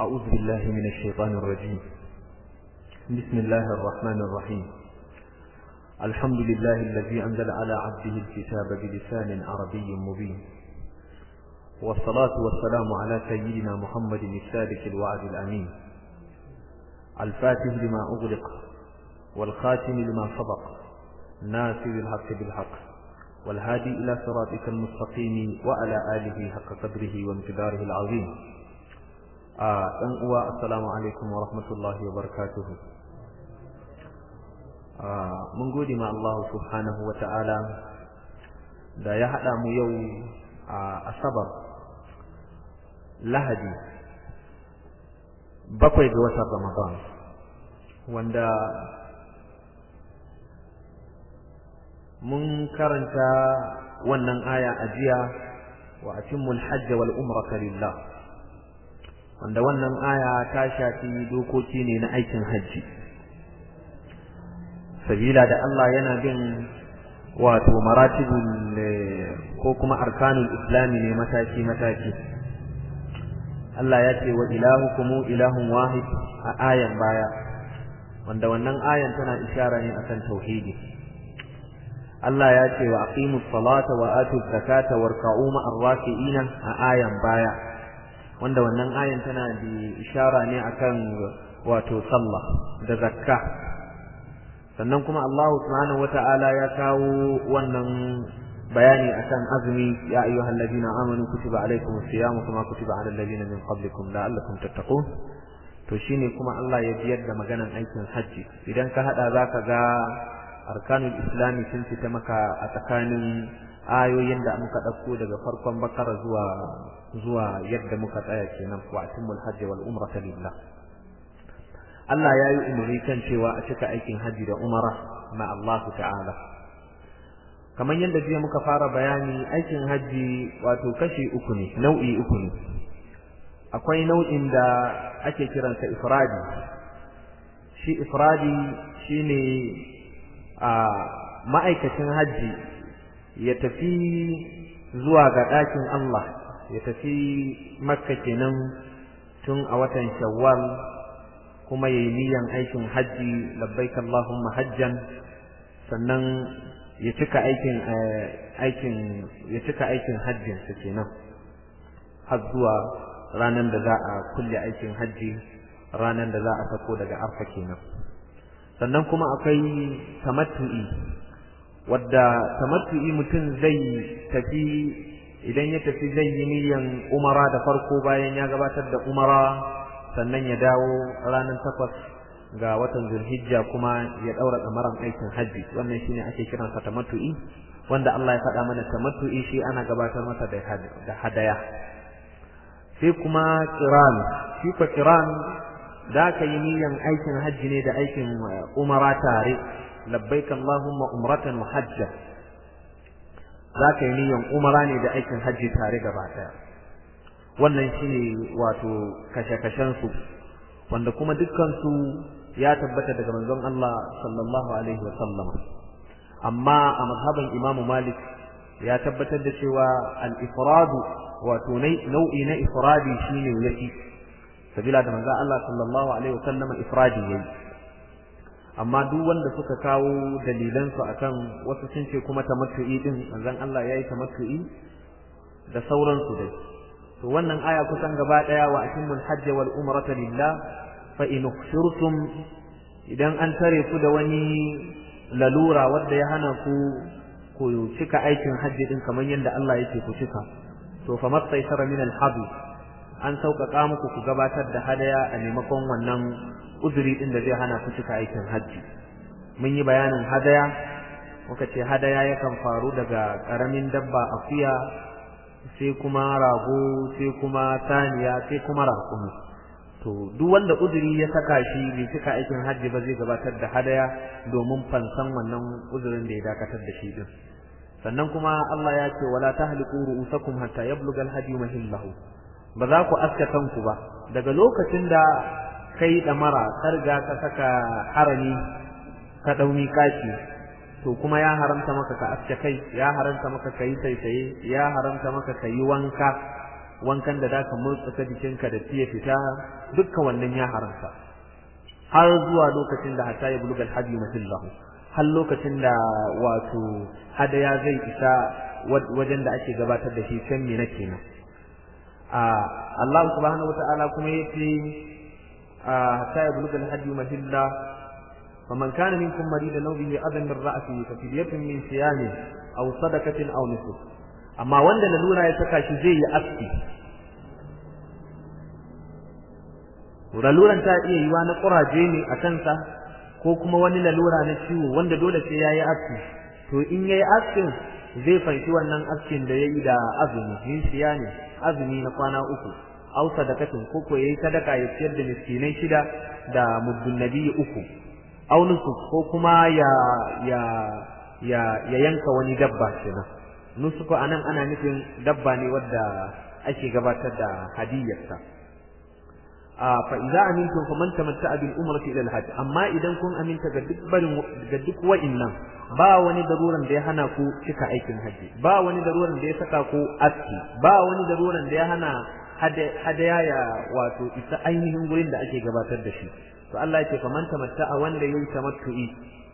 أعوذ بالله من الشيطان الرجيم بسم الله الرحمن الرحيم الحمد لله الذي أنزل على عبده الكتاب بلسان عربي مبين والصلاة والسلام على سيدنا محمد السادس الوعد الأمين الفاتح لما أغلق والخاتم لما سبق ناصر الحق بالحق والهادي إلى صراطك المستقيم وعلى آله حق قدره وامتداره العظيم ɗan uwa assalamu alaikum wa rahmatullahi wa barakatuhu mun gode ma Allah subhanahu wa ta'ala da ya haɗa mu yau a asabar lahadi bakwai ga watan ramadan wanda mun karanta wannan aya a jiya wa atimmul hajj wal umrata lillah wanda wannan aya ta shafi dokoki ne na aikin hajji sabila da Allah yana bin wato maratibul ko kuma arkanul islami ne mataki mataki Allah ya ce wa ilahukum ilahun wahid a ayan baya wanda wannan ayan tana ishara ne akan tauhidi Allah ya ce wa aqimus salata wa atuz zakata warka'u ma'ar raki'ina a ayan baya wanda wannan ayan tana da ishara ne akan wato sallah da zakka sannan kuma Allah subhanahu wata'ala ya kawo wannan bayani akan azumi ya ayyuhal ladina amanu kutiba alaykumus siyam kama kutiba alal ladina min qablikum la'allakum tattaqun to shine kuma Allah ya biyar da maganan aikin hajji idan ka hada zaka ga arkanul islami sun fita maka a tsakanin ayoyin da muka ɗauko daga farkon bakara zuwa zuwa yadda muka tsaya kenan wa atimul hajji wal umrata lillah Allah ya yi umarni kan cewa a cika aikin hajji da umara ma Allah ta'ala kamar yadda jiya muka fara bayani aikin hajji wato kashi uku ne nau'i uku ne akwai nau'in da ake kiransa ifradi shi ifradi shine a ma'aikacin hajji ya tafi zuwa ga ɗakin Allah ya tafi makka kenan tun a watan shawwal kuma ya yi niyan aikin hajji labbaik Allahumma hajjan sannan ya cika aikin aikin ya cika aikin hajjin sa kenan har zuwa ranar da za a kulle aikin hajji ranar da za a sako daga arfa kenan sannan kuma akwai tamattu'i wadda tamattu'i mutum zai tafi idan ya tafi zai yi niyan umara da farko bayan ya gabatar da umara sannan ya dawo ranar takwas ga watan zulhijja kuma ya daura tsamaran aikin hajji wannan shine ake kiransa tamattu'i wanda Allah ya faɗa mana tamattu'i shi ana gabatar masa da hadaya sai kuma qiran shi ko qiran da ka yi niyan aikin hajji ne da aikin umara tare labbaik Allahumma umratan wa hajja za ka yi niyan umara ne da aikin hajji tare gaba daya wannan shine wato kashe-kashen su wanda kuma dukkan su ya tabbata daga manzon Allah sallallahu alaihi wa sallam amma a mazhaban Imam Malik ya tabbatar da cewa al-ifradu wato nau'i na ifradi shine yake sabila da manzon Allah sallallahu alaihi wa sallam ifradi yayi amma duk wanda suka kawo dalilansu akan wasu sun ce kuma tamattu'i din manzon Allah yayi tamattu'i da sauransu dai to wannan aya kusan gaba daya wa atimul hajj wal umrata lillah fa in ukhshirtum idan an tare ku da wani lalura wanda ya hana ku ku cika aikin hajji din kamar yadda Allah yake ku cika to fa mastaysara min al an sauƙaƙa muku ku gabatar da hadaya a maimakon wannan uzuri din da zai hana ku cika aikin hajji mun yi bayanin hadaya muka ce hadaya yakan faru daga ƙaramin dabba akuya sai kuma rago sai kuma saniya sai kuma raƙumi to duk wanda uzuri ya saka shi bai cika aikin hajji ba zai gabatar da hadaya domin fansan wannan uzurin da ya dakatar da shi din sannan kuma Allah ya ce wala tahliqu ru'usakum hatta yablugha al-hadi mahillahu ba za ku aska kanku ba daga lokacin da kai damara ka riga ka saka harami ka dauni kashi to kuma ya haramta maka ka aske kai ya haramta maka kai saisaye ya haramta maka kai wanka wankan da zaka motsa jikinka da tiya fita dukkan wannan ya haramta har zuwa lokacin da hatta ya bulugal hadi masillahu har lokacin da wato hadaya zai isa wajen da ake gabatar da shi can mina kenan Allah subhanahu wata'ala kuma yace hatta ya bulugal hadi masillahu فمن كان منكم مريضا او به اذى من راسه ففدية من صيام او صدقة او نسك amma wanda lalura ya saka shi zai yi aski laluran ta iya yiwa na kuraje ne a kansa ko kuma wani lalura na ciwo wanda dole sai ya yi aski to in ya yi askin zai fanshi wannan askin da ya yi da azumi yin siya ne azumi na kwana uku au sadakatin ko ko yayi sadaka ya ciyar da miskinai shida da muddun nabi uku au nusuk ko kuma ya ya ya ya yanka wani dabba kenan nusuku anan ana nufin dabba ne wadda ake gabatar da hadiyarsa a fa idza amintum faman tamatta'a bil umrati ila al hajj amma idan kun aminta ga duk barin ga duk wa'innan ba wani daruran da ya hana ku cika aikin haji ba wani daruran da ya saka ku aski ba wani daruran da ya hana hadaya ya wato isa ainihin gurin da ake gabatar da shi to Allah yake faman tamatta'a wanda yayi tamattu'i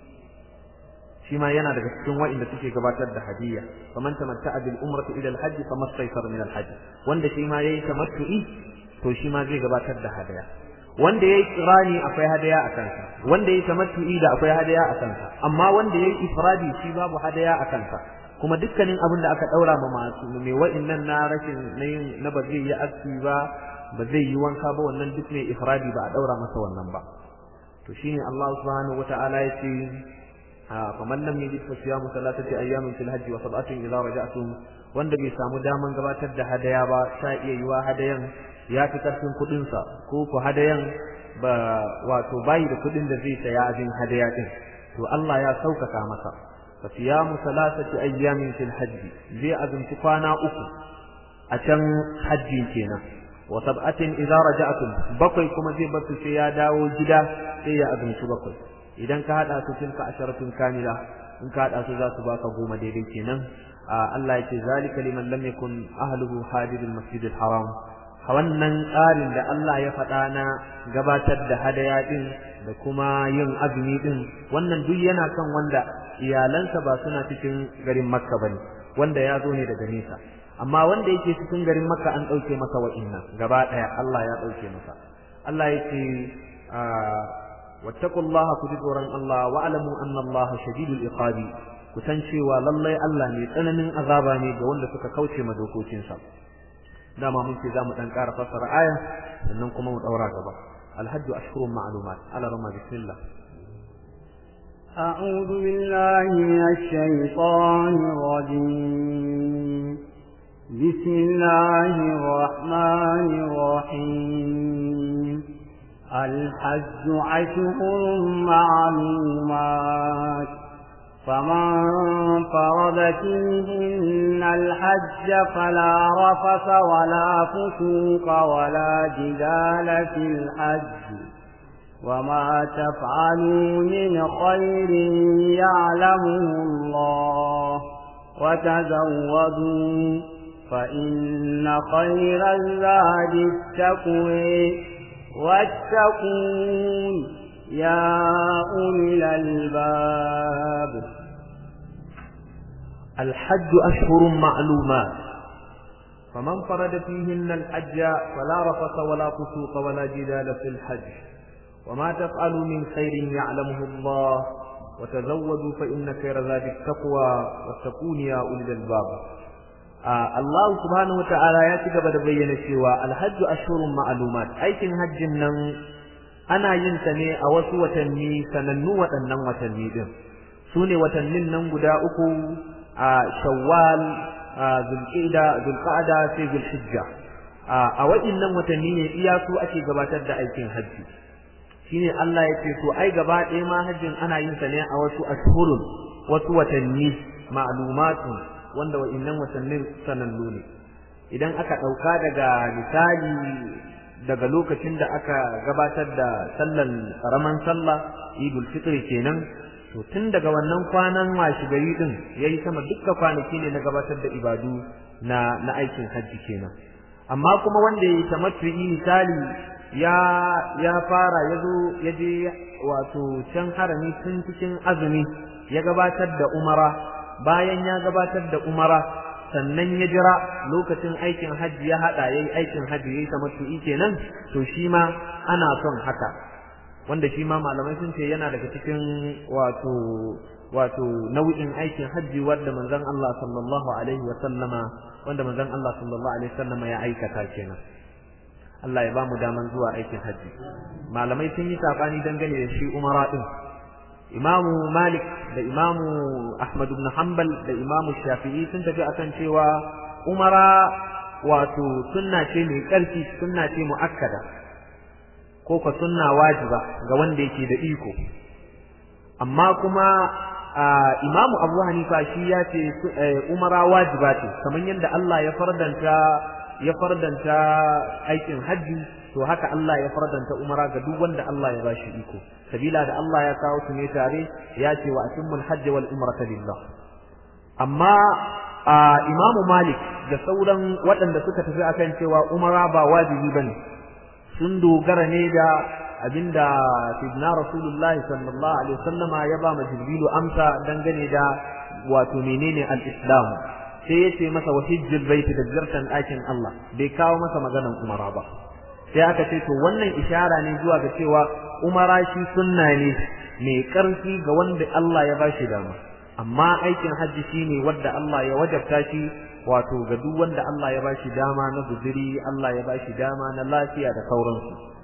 shi ma yana daga cikin wa'inda suke gabatar da hadiyya faman tamatta'a bil umrati ila al hajj famastaysara min al hajj wanda shi ma yayi tamattu'i to shi ma zai gabatar da hadaya wanda yayi kirani akwai hadaya a kansa wanda yayi tamattu'i da akwai hadaya a kansa amma wanda yayi ifradi shi babu hadaya a kansa kuma dukkanin abin da aka daura ma masu mai wa'innan na rashin na yin na ba zai yi aski ba ba zai yi wanka ba wannan duk mai ifradi ba a daura masa wannan ba to shine Allah subhanahu wata'ala ya ce faman lam yajid fa siyamu thalathati ayyamin fil hajji wa sab'atin idza raja'tum wanda bai samu daman gabatar da hadaya ba sha iya yiwa hadayan ya fi karfin kudin sa ko ko hadayan ba wato bayi da kudin da zai saya abin hadaya din to Allah ya saukaka masa fa siyamu thalathati ayyamin fil hajji zai azumci kwana uku a can hajji kenan wa sab'atin idza raja'tum bakwai kuma zai bar sai ya dawo gida sai ya azumci bakwai idan ka hada su tilka asharatun kamila in ka hada su za su baka goma daidai kenan Allah yake zalika liman lam yakun ahluhu hadirul masjidil haram wannan tsarin da Allah ya faɗa na gabatar da hadaya din da kuma yin azumi din wannan duk yana kan wanda iyalansa ba suna cikin garin Makka bane wanda ya zo ne daga nesa amma wanda yake cikin garin Makka an ɗauke masa wa'innan gaba ɗaya Allah ya ɗauke masa Allah yake واتقوا الله كجدورا الله واعلموا أن الله شديد الإقاب kusan cewa lallai Allah ne tsananin azaba ne ga wanda suka kauce ma dokokinsa dama mun ce zamu dan ƙara fassara aya sannan kuma mu daura gaba alhajju ashhurun ma'lumat ala rama bismillah أعوذ بالله من الشيطان الرجيم بسم الله الرحمن الرحيم الحج عشهر معلومات فمن فرض فيهن الحج فلا رفث ولا فسوق ولا جدال في الحج وما تفعلوا من خير يعلمه الله وتزودوا فإن خير الزاد التقوي واتقون يا أولي الألباب الحج أشهر معلومات فمن فرد فيهن الحج فلا رفث ولا فسوق ولا جدال في الحج وما تفعلوا من خير يعلمه الله وتزودوا فإن خير ذات التقوى واتقون يا أولي الألباب Allah subhanahu wata'ala ya ci gaba da bayyana cewa alhajju ashhurun ma'lumat aikin hajjin nan ana yin ta ne a wasu watanni sanannu waɗannan watanni din su ne watannin nan guda uku a shawwal zulqa'da zulqa'da sai zulhijja a waɗannan watanni ne iya su ake gabatar da aikin hajji shine Allah ya ce to ai gaba ɗaya ma hajjin ana yin sa ne a wasu ashhurun wasu watanni ma'lumatun wanda wa'innan watannin sanannu ne idan aka ɗauka daga misali daga lokacin da aka gabatar da sallan ƙaraman sallah idul fitri kenan to tun daga wannan kwanan washi gari din yayi sama dukkan kwanaki ne na gabatar da ibadu na na aikin hajji kenan amma kuma wanda ya tamattu'i misali ya ya fara yazo yaje wato can harami tun cikin azumi ya gabatar da umara bayan ya gabatar da umara sannan ya jira lokacin aikin hajji ya hada yayi aikin hajji yayi tamattu'i kenan to shi ma ana son haka wanda shi ma malamai sun ce yana daga cikin wato wato nau'in aikin hajji wanda manzon Allah sallallahu alaihi wa sallama wanda manzon Allah sallallahu alaihi wa sallama ya aikata kenan Allah ya bamu daman zuwa aikin hajji malamai sun yi sabani dangane da shi umara din imamu malik da imamu ahmad ibn hanbal da imamu shafi'i sun tafi akan cewa umara wato sunna ce mai ƙarfi sunna ce mu'akkada ko ka sunna wajiba ga wanda yake da iko amma kuma imamu abu hanifa shi ya ce umara wajiba ce kamar yadda Allah ya fardanta ya fardanta aikin hajji to haka Allah ya fardanta umara ga duk wanda Allah ya bashi iko sabila da Allah ya kawo su ne tare ya ce wa atimmul hajj wal umrata lillah amma imamu malik da sauran waɗanda suka tafi akan cewa umara ba wajibi bane sun dogara ne da abinda sidna rasulullahi sallallahu alaihi wasallama ya ba ma jibrilu amsa dangane da wato menene al-islam sai yace masa wa hijjul baiti da ziyartar ɗakin Allah bai kawo masa maganan umara ba sai aka ce to wannan ishara ne zuwa ga cewa umara shi sunna ne mai karfi ga wanda Allah ya bashi dama amma aikin hajji shine wanda Allah ya wajabta shi wato ga duk wanda Allah ya bashi dama na guzuri Allah ya bashi dama na lafiya da sauransu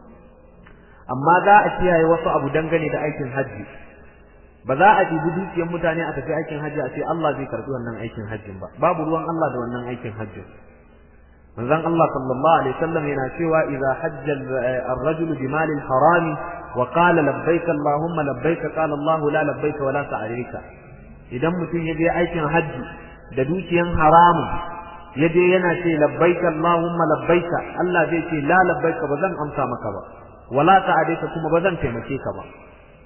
amma za a kiyaye wasu abu dangane da aikin hajji ba za a ɗibi dukiyar mutane a tafi aikin hajji a ce Allah zai karɓi wannan aikin hajjin ba babu ruwan Allah da wannan aikin hajjin manzon Allah sallallahu alaihi wasallam yana cewa idza hajja ar-rajul bi mali al-harami wa qala labbaik allahumma labbaik qala Allah la labbaik wa la sa'alika idan mutum ya je aikin hajji da dukiyan haramun ya je yana ce labbaik allahumma labbaik Allah zai ce la labbaik ba zan amsa maka ba wala sa'alika kuma ba zan taimake ka ba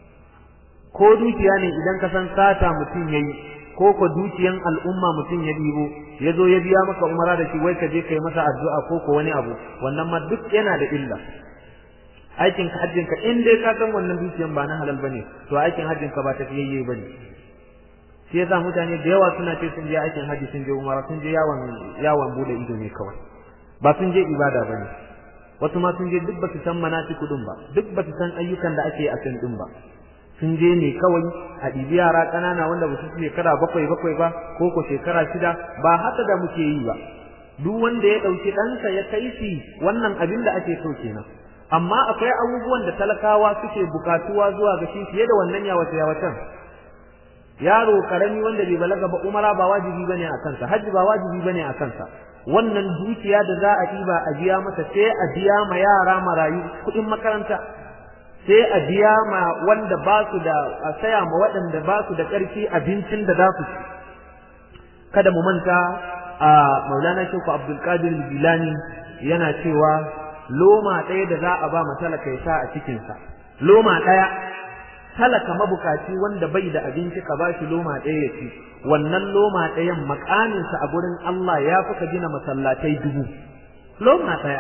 ko dukiya ne idan ka san sata mutum yayi ko ko dukiyan al'umma mutum ya dibo ya zo ya biya maka umara da shi wai ka je kai masa addu'a ko ko wani abu wannan ma duk yana da illa aikin ka hajjin ka in dai ka san wannan dukiyan ba na halal bane to aikin hajjin ka ba tafiyayye bane shi yasa mutane da yawa suna ce sun je aikin hajji sun je umara sun je yawon yawon bude ido ne kawai ba sun je ibada bane wasu ma sun je duk ba su san manasiku din ba duk ba su san ayyukan da ake a can din ba sun je ne kawai a ɗibi yara ƙanana wanda ba su shekara bakwai bakwai ba ko ko shekara shida ba haka da muke yi ba duk wanda ya ɗauki ɗansa ya kai shi wannan abin da ake so kenan amma akwai abubuwan da talakawa suke bukatuwa zuwa ga shi fiye da wannan yawace yawacen yaro karami wanda bai balaga ba umara ba wajibi bane a kansa hajji ba wajibi bane a kansa wannan dukiya da za a ɗiba a biya masa sai a biya ma yara marayu kuɗin makaranta sai a biya ma wanda ba su da a saya ma waɗanda ba su da ƙarfi abincin da za su ci kada mu manta a maulana sheku abdulkadir bilani yana cewa loma ɗaya da za a ba ma talaka ya sa a cikinsa loma ɗaya talaka mabukaci wanda bai da abinci ka ba shi loma ɗaya ya ci wannan loma ɗayan makaminsa a gurin Allah ya fi ka gina masallatai dubu loma ɗaya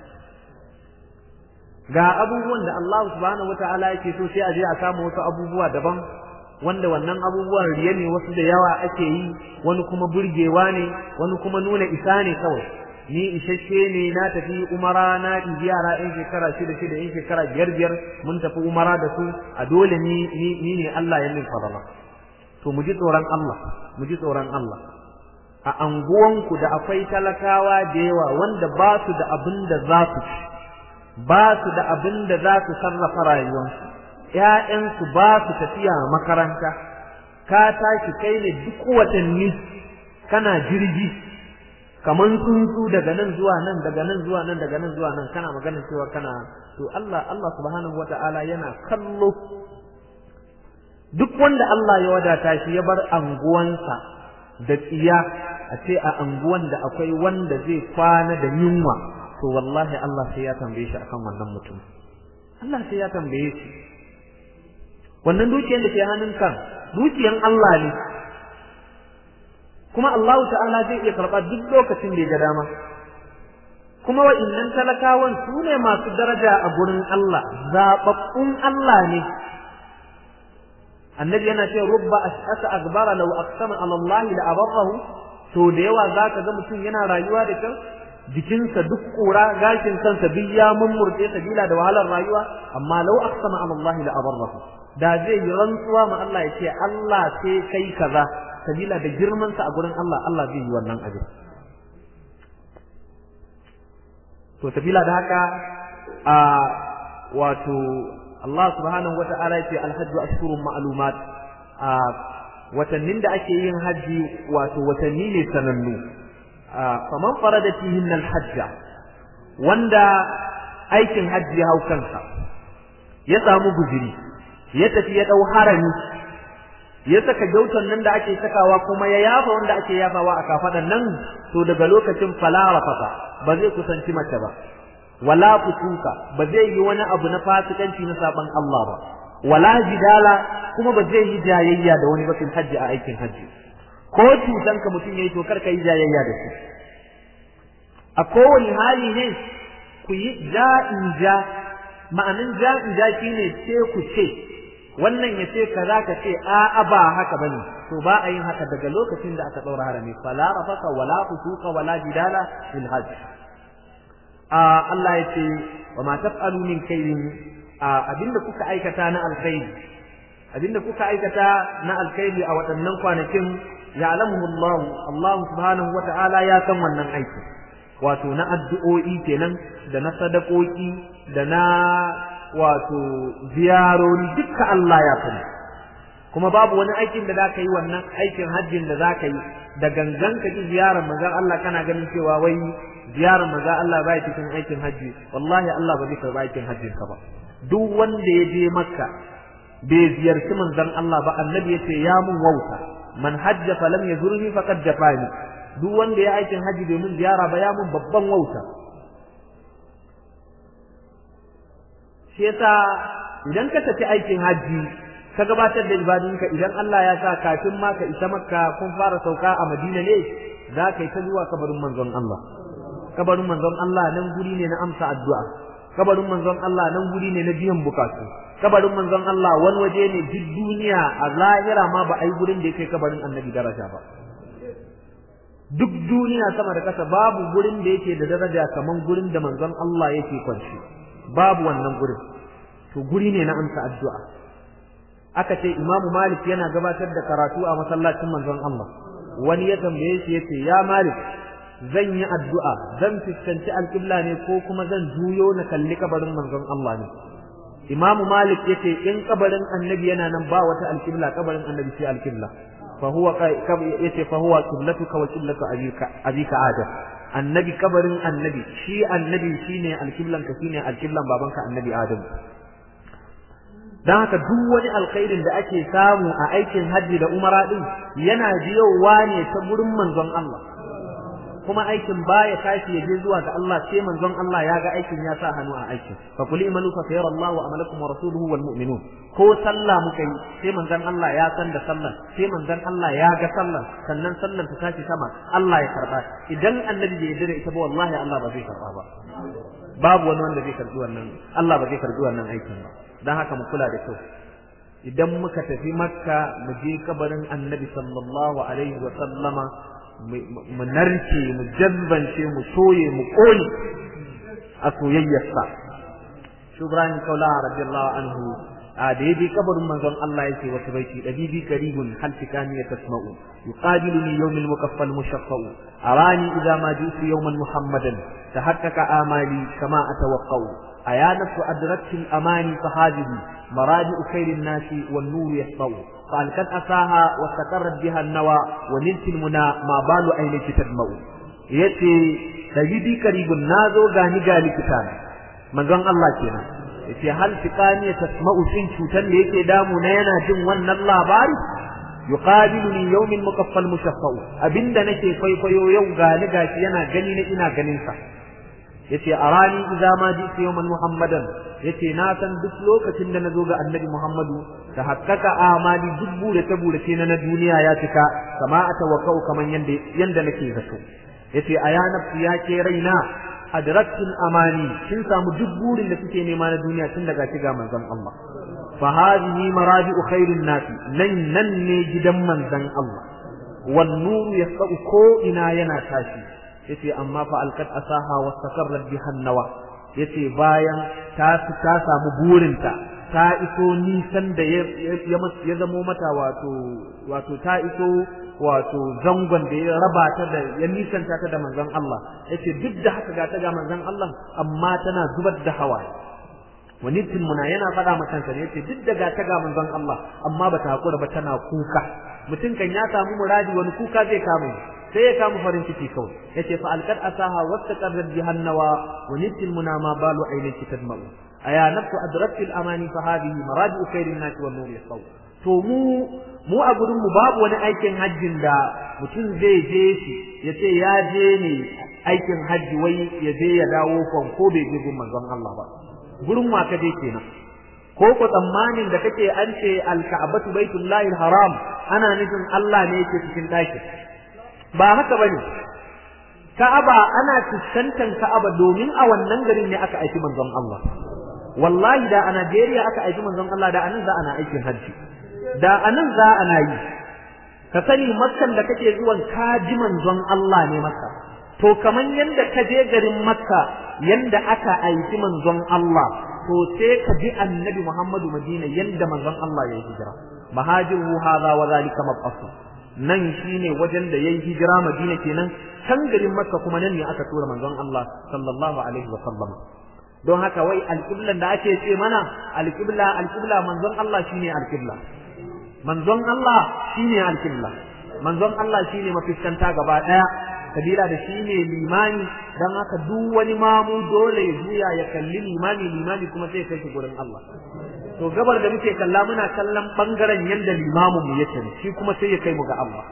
ga abubuwan da Allah subhanahu wata'ala yake so sai a je a kama wasu abubuwa daban wanda wannan abubuwan riya ne wasu da yawa ake yi wani kuma burgewa ne wani kuma nuna isa ne kawai ni isasshe ne na tafi umara na ɗibi yara in shekara shida shida in shekara biyar biyar mun tafi umara da su a dole ni ni ne Allah ya min fadala to mu ji tsoron Allah mu ji tsoron Allah a anguwanku da akwai talakawa da yawa wanda ba su da abin da za su ci ba su da abin da za su sarrafa rayuwarsu ‘ya'yansu ba su tafiya makaranta ka tashi kai ne duk watanni kana jirgi kaman tsuntsu daga nan zuwa nan daga nan zuwa nan daga nan zuwa nan kana magana cewa kana to Allah Allah subhanahu wata'ala yana kallo duk wanda Allah ya wadata shi ya bar anguwansa da tsiya a ce a anguwan da akwai wanda zai kwana da yunwa to wallahi Allah sai ya tambaye shi akan wannan mutum Allah sai ya tambaye shi wannan dukiyar da ke hannunka dukiyan Allah ne kuma Allah ta'ala zai iya karɓa duk lokacin da ya ga dama kuma wa'innan talakawan su ne masu daraja a gurin Allah zaɓaɓɓun Allah ne annabi yana ce rubba ash'asa akbara law aqsama ala Allah la abarrahu to da yawa zaka ga mutum yana rayuwa da kan jikinsa duk kura gashin kansa duk ya mummurce sabila da wahalar rayuwa amma law aqsama ala Allah la abarrahu da zai yi rantsuwa ma Allah ya ce Allah sai kai kaza sabila da girman sa a gurin Allah Allah zai yi wannan abin to sabila da haka a wato Allah subhanahu wata'ala ya ce alhajju ashurun ma'lumat a watannin da ake yin haji wato watanni ne sanannu faman farada fihin alhajja wanda aikin hajji ya hau kansa ya samu guziri ya tafi ya dau harami ya saka gyautan nan da ake sakawa kuma ya yafa wanda ake yafawa a kafadan nan to daga lokacin falara fasa ba zai kusanci mace ba wala fusuka ba zai yi wani abu na fasikanci na saban Allah ba wala jidala kuma ba zai yi jayayya da wani bakin hajji a aikin hajji ko cutan ka mutum yayi to kar ka yi jayayya da shi a kowane hali ne ku yi ja'in ja ma'anin ja'in ja shine ce ku ce wannan ya ce kaza ka ce a'a ba haka bane to ba a yin haka daga lokacin da aka daura harami fala rafaka wala fusuka wala jidala fil hajj a Allah ya ce wa ma taf'alu min khairin abinda kuka aikata na alkhairi abinda kuka aikata na alkhairi a waɗannan kwanakin ya'lamuhu Allah Allah subhanahu wata'ala ya san wannan aiki wato na addu'o'i kenan da na sadakoki da na wato ziyarori dukkan Allah ya sani kuma babu wani aikin da zaka yi wannan aikin hajjin da zaka yi da gangan ka ji ziyarar manzon Allah kana ganin cewa wai ziyarar manzon Allah bai cikin aikin hajji wallahi Allah ba zai karba aikin hajjin ka ba duk wanda ya je makka bai ziyarci manzon Allah ba annabi yace ya mun wauta man hajja falam yazurni faqad jafani duk wanda ya aikin haji domin ziyara ba ya mun babban wauta shi yasa idan ka tafi aikin haji ka gabatar da ibadunka idan Allah ya sa kafin ma ka isa makka kun fara sauka a madina ne za ka yi ta zuwa kabarin manzon Allah kabarin manzon Allah nan guri ne na amsa addu'a kabarin manzon Allah nan guri ne na biyan bukatu kabarin manzon Allah wani waje ne duk duniya a zahira ma ba a yi gurin da ya kai kabarin annabi daraja ba duk duniya sama da kasa babu gurin da yake da daraja kaman gurin da manzon Allah yake kwanci babu wannan gurin to guri ne na amsa addu'a aka ce Imam Malik yana gabatar da karatu a masallacin manzon Allah wani ya tambaye shi yace ya Malik zan yi addu'a zan fuskanci alƙibla ne ko kuma zan juyo na kalli kabarin manzon Allah ne Imam Malik yace in kabarin annabi yana nan ba wata alƙibla kabarin annabi sai alƙibla فهو yace fa huwa qiblatuka wa qiblatu abika abika adam annabi kabarin annabi shi annabi shine alqiblan ka shine alqiblan babanka annabi adam dan haka duk wani alkhairin da ake samu a aikin haji da umara din yana biyowa ne ta gurin manzon Allah kuma aikin baya tashi ya je zuwa ga Allah sai manzon Allah ya ga aikin ya sa hannu a aikin fa kuli imanu fa sayara Allah wa amalakum wa rasuluhu wal mu'minun ko sallah muka yi sai manzon Allah ya san da sallan sai manzon Allah ya ga sallan sannan sallan ta tashi sama Allah ya karba idan annabi bai yarda da ita ba wallahi Allah ba zai karba ba babu wani wanda zai karbi wannan Allah ba zai karbi wannan aikin ba dan haka mu kula da kyau idan muka tafi makka mu je kabarin annabi sallallahu alaihi wa sallama mu narke mu jazbance mu soye mu kone a soyayyarsa shubran kaula radiyallahu anhu a da yaje kabarin manzon Allah yake wata baiti dabibi karibun hal tikani ya tasma'u yuqabiluni yawm al-mukaffal mushaffa'u arani idha ma ji'tu yawman muhammadan tahaqqaqa amali kama atawaqqa'u aya nafsu adrakti al-amani fahajibi مرادئ خير الناس والنور يسطو فألقت أساها واستقرت بها النوى ونلت المنى ما بال عينك تدمع yace sayyidi karibun nazo gani gali kitan manzon Allah kenan yace hal tiqani tasma'u shin cutan da yake damu na yana jin wannan labari yuqabiluni yawmin mukaffal mushaffa'u abinda nake kwaikwayo yau gani gashi yana gani na ina ganin sa yace arani idza ma ji'tu yawman muhammadan yace na san duk lokacin da nazo ga annabi muhammadu ta hakkaka amali duk bure ta bure ce na duniya ya cika kama atawakkau kaman yanda yanda nake zato yace aya nafsi ya ke raina adraktul amani kin samu duk burin da kuke nema na duniya tun daga shiga manzon Allah fa hadhihi maraji'u khairin nas nan nan ne gidan manzon Allah wan nuru yasau ko ina yana tashi yace amma fa alqad asaha wastaqarrat biha nawa yace bayan ta ta samu burinta ta iso nisan da ya zamo mata wato wato ta iso wato zangon da ya raba ta da ya nisanta ta da manzon Allah yace duk da haka ga ta ga manzon Allah amma tana zubar da hawaye wani muna yana faɗa ma kansa ne yace duk da ga ta ga manzon Allah amma bata hakura ba tana kuka mutum kan ya samu muradi wani kuka zai kama sai ya kama farin ciki kawai yace fa alqad asaha wastaqarrat bihannawa wa nitil muna ma balu aynaki tadma'u aya nafsu adraktil amani fa hadhihi maraji'u khairin nas wan nur yasaw to mu mu a gurin mu babu wani aikin hajjin da mutum zai je shi yace ya je ne aikin hajji wai ya je ya dawo kon ko bai je gun manzon Allah ba gurin wa ka je kenan ko ko tsammanin da kake an ce al-ka'batu baitullahi haram ana nufin Allah ne yake cikin ɗaki ba haka bane Ka'aba ana fuskantar Ka'aba domin a wannan garin ne aka aiki manzon Allah wallahi da a Najeriya aka aiki manzon Allah da anan za ana aikin hajji da anan za ana yi ka sani makkan da kake zuwan kaji manzon Allah ne maka to kaman yanda ka je garin makka yanda aka aiki manzon Allah to sai ka bi annabi Muhammadu Madina yanda manzon Allah ya hijira mahajiru hadha wa zalika mab'asu nan shine wajen da yayi hijira Madina kenan can garin makka kuma nan ne aka tura manzon Allah sallallahu alaihi wa sallam don haka wai alƙiblan da ake ce mana alƙibla alƙibla manzon Allah shine alƙibla manzon Allah shine alƙibla manzon Allah shine mafiskanta gaba daya kabila da shine limani dan haka duk wani mamu dole ya juya ya kalli limani limani kuma sai kai shi gurin Allah to gabar da muke kalla muna kallon bangaren yanda limamin mu yake shi kuma sai ya kai mu ga Allah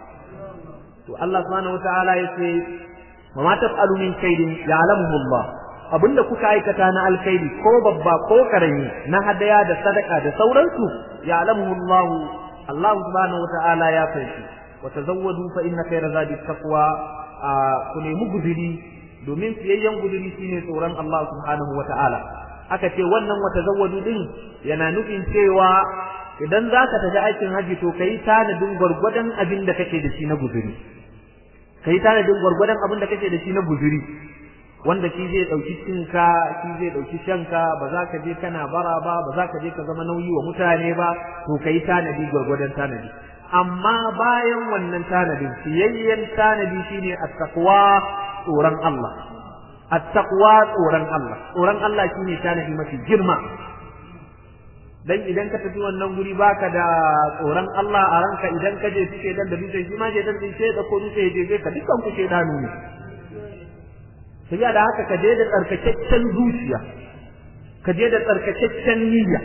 to Allah subhanahu wataala yace wa ma taf'alu min kaidin ya'lamuhu Allah abinda kuka aikata na alkhairi ko babba ko karami na hadaya da sadaka da sauransu ya alamu Allah Allah subhanahu wata'ala ya fanshi wa tazawwadu fa inna khayra zadi taqwa ku nemi guduri domin siyayyen guduri shine tsoron Allah subhanahu wata'ala aka ce wannan wa tazawwadu din yana nufin cewa idan zaka tafi aikin haji to kai tanadin gwargwadon abin da kake da shi na guduri kai tanadin gwargwadon abin da kake da shi na guduri wanda shi zai ɗauki cinka shi zai ɗauki shanka ba za ka je kana bara ba ba za ka je ka zama nauyi wa mutane ba to ka yi tanadi gwargwadon tanadi amma bayan wannan tanadin siyayyen tanadi shine at-taqwa tsoron Allah at-taqwa tsoron Allah tsoron Allah shine tanadi mafi girma dan idan ka tafi wannan guri baka da tsoron Allah a ranka idan ka je suke dan da dutse shi ma je dan din sai da ko dutse je ka dukkan ku ke danu ne sai da haka ka je da tsarkakakken zuciya ka je da tsarkakakken niyya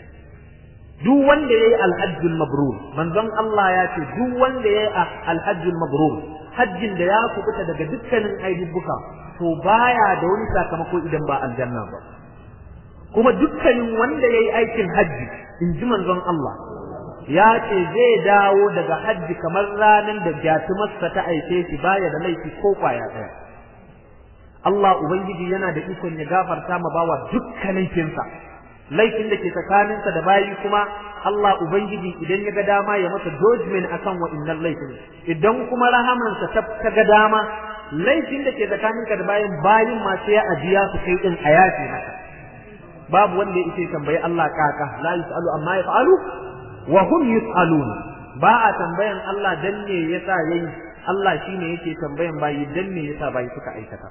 duk wanda yayi alhajjul mabrur manzon Allah ya ce duk wanda yayi alhajjul mabrur hajjin da ya kubuta daga dukkanin aibubbuka to baya da wani sakamako idan ba aljanna ba kuma dukkanin wanda yayi aikin hajji in ji manzon Allah ya ce zai dawo daga hajji kamar ranar da jatumarsa ta aike shi baya da laifi ko kwaya ɗaya Allah Ubangiji yana da ikon ya gafarta ma bawa dukkan laifinsa laifin da ke tsakaninsa da bayi kuma Allah Ubangiji idan ya ga dama ya masa judgment akan wa'innan laifin idan kuma rahamansa ta ga dama laifin da ke tsakaninka da bayin bayin ma sai ya ajiya su kai din a yafi maka babu wanda ya ce tambayi Allah kaka la yusalu amma yaf'alu wa hum yusalun ba a tambayan Allah dan ne yasa yayi Allah shine yake tambayan bayi dan ne yasa bayi suka aikata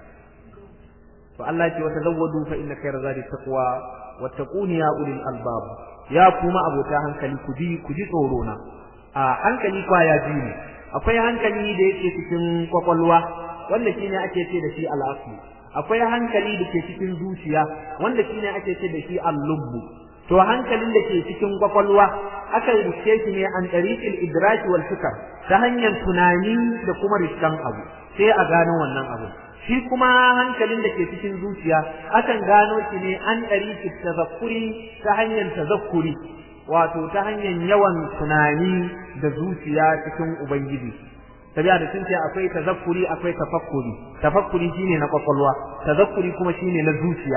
to Allah ce wata zawwadu fa inna khayra zadi taqwa wattaquni ya ulil albab ya kuma abota hankali ku ji ku ji tsoro na a hankali kwaya ji ne akwai hankali da yake cikin kwakwalwa wanda shine ake ce da shi al-asli akwai hankali da ke cikin zuciya wanda shine ake ce da shi al-lubbu to hankalin da ke cikin kwakwalwa aka rike shi ne an tariqil idraki wal fikr ta hanyar tunani da kuma riskan abu sai a gano wannan abu shi kuma hankalin da ke cikin zuciya akan gano shi ne an ɗari tazakkuri ta hanyar tazakkuri wato ta hanyar yawan tunani da zuciya cikin ubangiji tabi'a da sun ce akwai tazakkuri akwai tafakkuri tafakkuri shine na kwakwalwa tazakkuri kuma shine na zuciya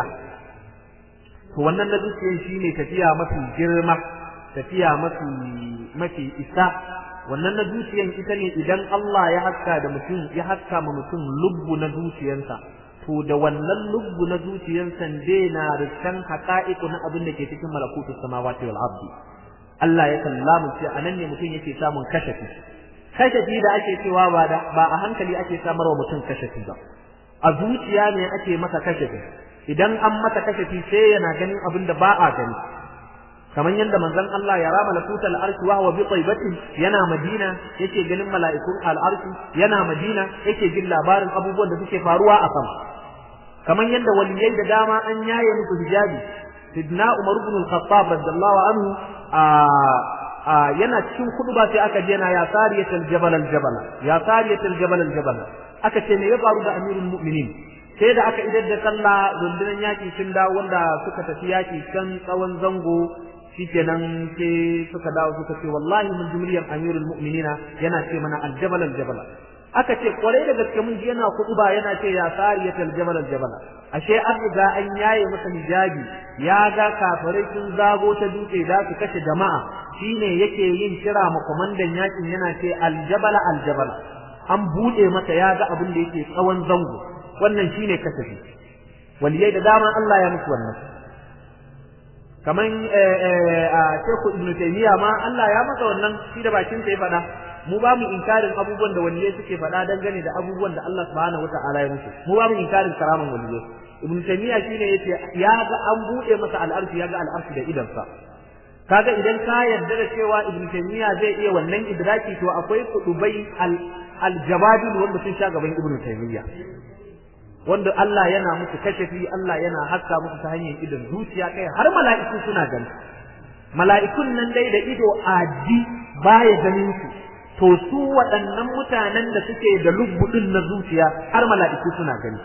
to wannan na zuciya shine tafiya mafi girma tafiya mafi mafi isa wannan na zuciyan ita ne idan Allah ya haska da mutum ya haska ma mutum lubbu na zuciyansa to da wannan lubbu na zuciyansa dai na riskan haqa'iqu na abin da ke cikin malakutu samawati wal ardi Allah ya kallamu ce anan ne mutum yake samun kashafi kashafi da ake cewa ba da ba a hankali ake samarwa mutum kashafi ba a zuciya ne ake masa kashafi idan an masa kashafi sai yana ganin abin da ba a gani kamar yadda manzon Allah ya rama lakuta al'arshi wa huwa bi taibatin yana Madina yake ganin mala'ikun al'arshi yana Madina yake jin labarin abubuwan da suke faruwa a sama kamar yadda waliyai da dama an yaye musu hijabi sidna Umar ibn al-Khattab radiyallahu anhu a yana cikin kuduba sai aka je na ya sariyatul jabal al-jabal ya sariyatul jabal al-jabal aka ce me ya faru da amirul mu'minin sai da aka idar da sallah rundunar yaki sun dawo wanda suka tafi yaki kan tsawon zango shikenan sai suka dawo suka ce wallahi mun ji muryar amirul mu'minina yana ce mana aljabal aljabal aka ce kwarai da gaske mun ji yana kutuba yana ce ya sariyat aljabal aljabal ashe an riga an yaye masa hijabi ya ga kafirai sun zago ta dutse da su kashe jama'a shine yake yin kira ma komandan yakin yana ce aljabal aljabal an bude masa ya ga abin da yake tsawon zango wannan shine kasafi waliyai da dama Allah ya musu wannan kaman a Sheikh Ibn Taymiyyah ma Allah ya masa wannan shi da bakin sa ya faɗa mu ba mu inkarin abubuwan da waliyai suke faɗa dangane da abubuwan da Allah subhanahu wata'ala ya musu mu ba mu inkarin karaman waliyai Ibn Taymiyyah shine yace ya ga an bude masa al'arshi ya ga al'arshi da idan sa kaga idan ka yarda da cewa Ibn Taymiyyah zai iya wannan idraki to akwai kudubai al-jabadil wanda sun sha gaban Ibn Taymiyyah wanda Allah yana musu kashafi Allah yana haska musu ta hanyar idon zuciya kai har mala'iku suna gani mala'ikun nan dai da ido adi baya ganin su to su waɗannan mutanen da suke da lubbudin na zuciya har mala'iku suna gani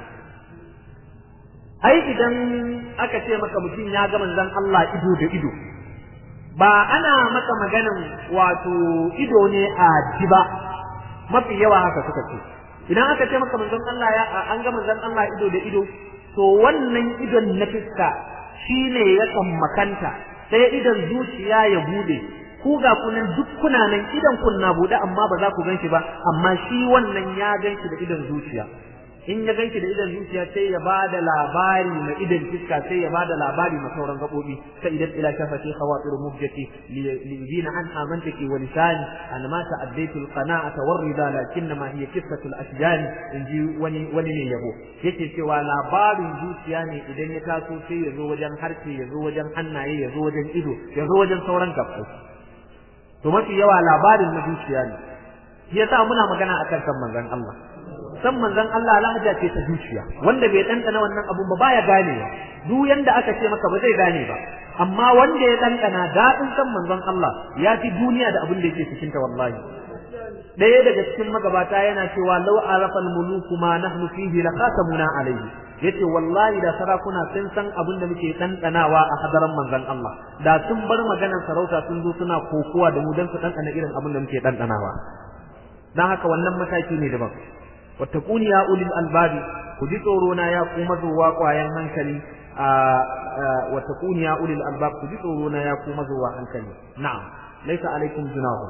ai idan aka ce maka mutum ya ga manzon Allah ido da ido ba ana maka maganan wato ido ne adi ba mafi yawa haka suka ce idan aka ce maka manzon Allah ya an ga manzon Allah ido da ido to wannan idon na fiska shine ya makanta sai idon zuciya ya bude ku ga kunan duk kuna nan idan kun na bude amma ba za ku ganshi ba amma shi wannan ya ganshi da idon zuciya in ya ganshi da idon zuciya sai ya bada labari na idon fiska sai ya bada labari na sauran gabobi sai idan ila shafati khawatir mubjati li yubina an amantaki wa lisani an ma ta'addaitu alqana'ata warida lakinna ma hiya qissatu al-ashjan inji wani wani ne yabo yake cewa labarin zuciya ne idan ya taso sai ya zo wajen harshe ya zo wajen hannaye ya zo wajen ido ya zo wajen sauran gabbai to mafi yawa labarin na zuciya ne yasa muna magana akan kan manzon Allah san manzon Allah lahaja ce ta zuciya wanda bai dandana wannan abun ba baya ganewa duk yanda aka ce maka ba zai gane ba amma wanda ya dandana dadin san manzon Allah ya fi duniya da abin da yake cikin ta wallahi ɗaya daga cikin magabata yana cewa law arafal muluku ma nahnu fihi laqatamuna alayhi yace wallahi da sarakuna sun san abin da muke dandanawa a hadaran manzon Allah da sun bar maganar sarauta sun zo suna kokowa da mu dan su dandana irin abin da muke dandanawa dan haka wannan mataki ne daban wattaquni ya ulil albabi ku ji tsoro na ya ku mazuwa kwayan hankali a wattaquni ya ulil albab ku ji tsoro na ya ku mazuwa hankali na'am laysa alaikum junahu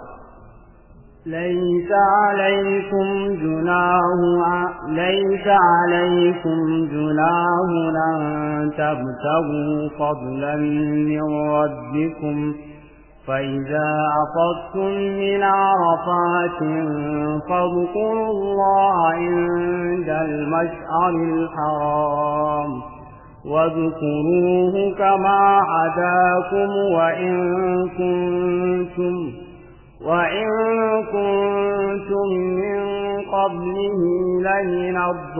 ليس عليكم جناه ليس عليكم جناه أن تبتغوا فضلا من ربكم فإذا أفضتم من عرفات فاذكروا الله عند المشعر الحرام واذكروه كما هداكم وإن كنتم وإن كنتم من قبله لمن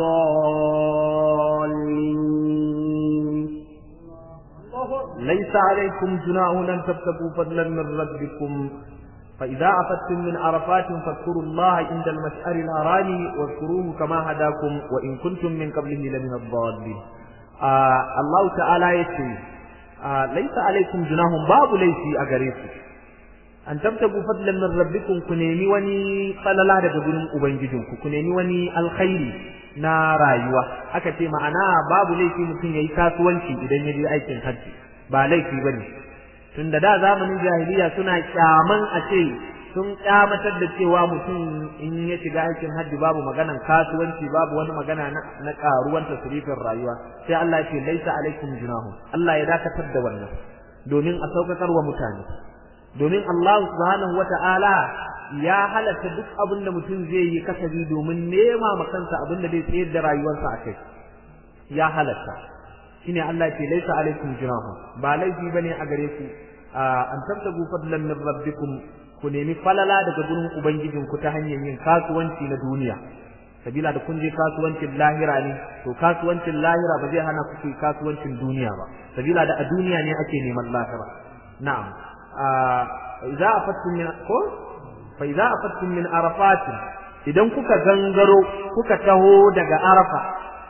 الضالين ليس عليكم جناح أن تبتغوا فضلا من ربكم فإذا أفدتم من عرفات فاذكروا الله عند المشعر الحرام واذكروه كما هداكم وإن كنتم من قبله لمن الضالين آه الله تعالى يقول آه ليس عليكم جناح باب ليس أغريكم an tabtagu fadlan min rabbikum ku nemi wani falala daga gurin ubangijinku ku nemi wani alkhairi na rayuwa aka ce ma'ana babu laifi mutum yayi kasuwanci idan ya je aikin hajji ba laifi bane tunda da zamanin jahiliya suna kyaman a ce sun kyamatar da cewa mutum in ya shiga aikin hajji babu maganan kasuwanci babu wani magana na, na karuwan tasrifin rayuwa sai Allah ya ce laisa alaikum junahum Allah ya dakatar da wannan domin a saukakar wa mutane domin Allah subhanahu wata'ala ya halatta duk abin da mutum zai yi kasabi domin nema ma kansa abin da zai tsayar da rayuwarsa a kai ya halatta shine Allah ya ce laisa alaikum junahum ba laifi bane a gare ku an tabtagu fadlan min rabbikum ku nemi falala daga gurin ubangijinku ta hanyar yin kasuwanci na duniya sabila da kun je kasuwancin lahira ne to kasuwancin lahira ba zai hana ku kasuwancin duniya ba sabila da a duniya ne ake neman lahira na'am idza afattum min ko fa idza afattum min arafat idan kuka gangaro kuka taho daga arafa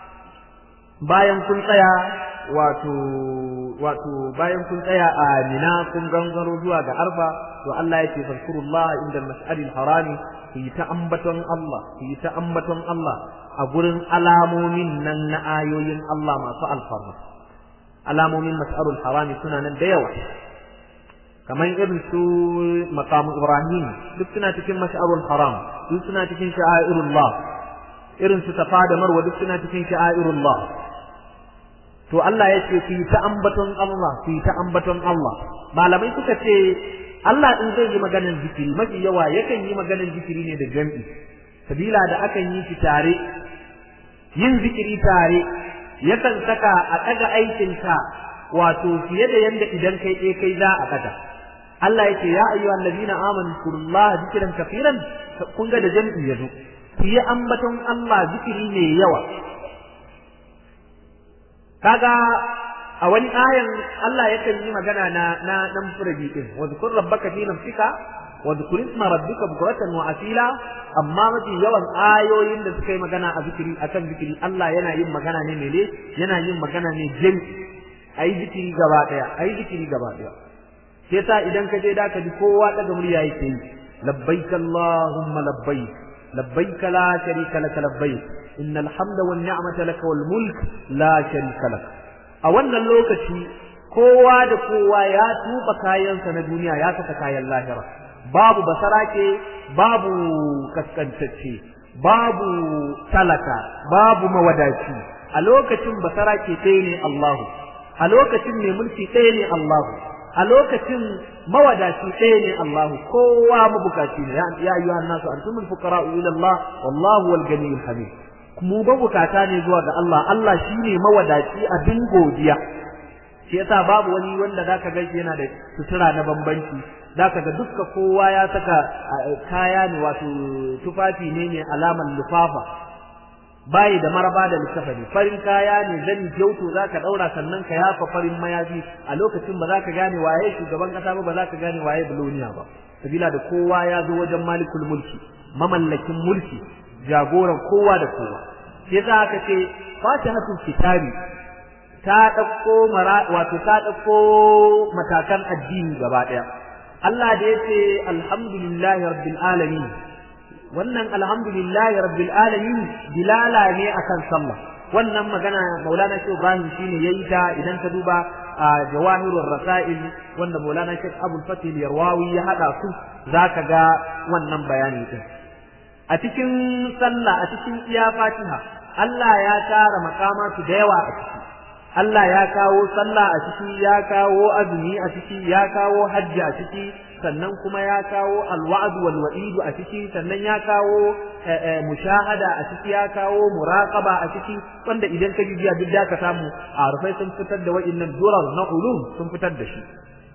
bayan kun tsaya wato wato bayan kun tsaya a mina kun gangaro zuwa ga arfa to Allah yake fazkurullah inda al-mash'aril harami ku yi ta ambaton Allah ku yi ta ambaton Allah a gurin alamomin nan na ayoyin Allah masu alfarma alamomin mash'arul harami suna nan da yawa kamar irin su maqamu ibrahim duk suna cikin mash'arul haram duk suna cikin sha'airullah irin su safa da marwa duk suna cikin sha'airullah to Allah ya ce ku yi ta ambaton Allah ku yi ta ambaton Allah malamai suka ce Allah in zai yi maganar zikiri mafi yawa yakan yi maganar zikiri ne da jam'i sabila da akan yi shi tare yin zikiri tare yakan saka a ɗaga aikinka wato fiye da yanda idan kai ɗaya kai za a ɗaga Allah ya ce ya ayyuha allazina amanu zkurullaha zikran kafiran kun ga da jam'i yazo ku yi ambaton Allah zikiri ne yawa kaga a wani ayan Allah yakan yi magana na na dan furabi din wa zkur rabbaka fi nafsika wa zkur isma rabbika bukratan wa asila amma mafi yawan ayoyin da suka yi magana a zikiri akan zikiri Allah yana yin magana ne mele yana yin magana ne jin ayi zikiri gaba daya ayi zikiri gaba daya sai sa idan ka je da ka ji kowa daga murya yake yi labbaik allahumma labbaik labbaik la sharika lak labbaik innal hamda wan ni'mata lak wal mulk la sharika lak a wannan lokaci kowa da kowa ya tuba kayansa na duniya ya saka kayan lahira babu basarake babu kaskantacce babu talaka babu mawadaci a lokacin basarake ɗaya ne Allahu a lokacin mai mulki ɗaya ne Allahu a lokacin mawadaci ɗaya ne Allahu kowa mabukaci ne ya ayyuhan nasu antumul fuqara'u ila Allah wallahu wal ganiyyul hamid mu ba bukata ne zuwa ga Allah Allah shine mawadaci abin godiya shi yasa babu wani wanda zaka ga yana da sutura na bambanci zaka ga dukka kowa ya saka kaya ne wato tufafi ne ne alaman lufafa bayi da maraba da lissafa ne farin kaya ne zani gyauto zaka daura sannan ka yafa farin mayafi a lokacin ba zaka gane waye shugaban kasa ba ba zaka gane waye buloniya ba sabila da kowa ya zo wajen malikul mulki mamallakin mulki jagoran kowa da kowa sai za ka ce fatihatul kitabi ta dauko mara wato ta dauko matakan addini gaba daya Allah da yace alhamdulillahi rabbil alamin wannan alhamdulillahi rabbil alamin dilala ne akan sallah wannan magana Maulana Sheikh Ibrahim shine yayi ta idan ka duba jawahirur rasail wanda Maulana Sheikh Abdul Fatih Yarwawi ya hada su zaka ga wannan bayani din a cikin sallah a cikin iya fatiha Allah ya tara makamatu da yawa a ciki Allah ya kawo sallah a ciki ya kawo azumi a ciki ya kawo hajji a ciki sannan kuma ya kawo alwa'd wal wa'id a ciki sannan ya kawo mushahada a ciki ya kawo muraqaba a ciki wanda idan ka bibiya duk da ka samu a rufai sun fitar da wa'innan durar na ulum sun fitar da shi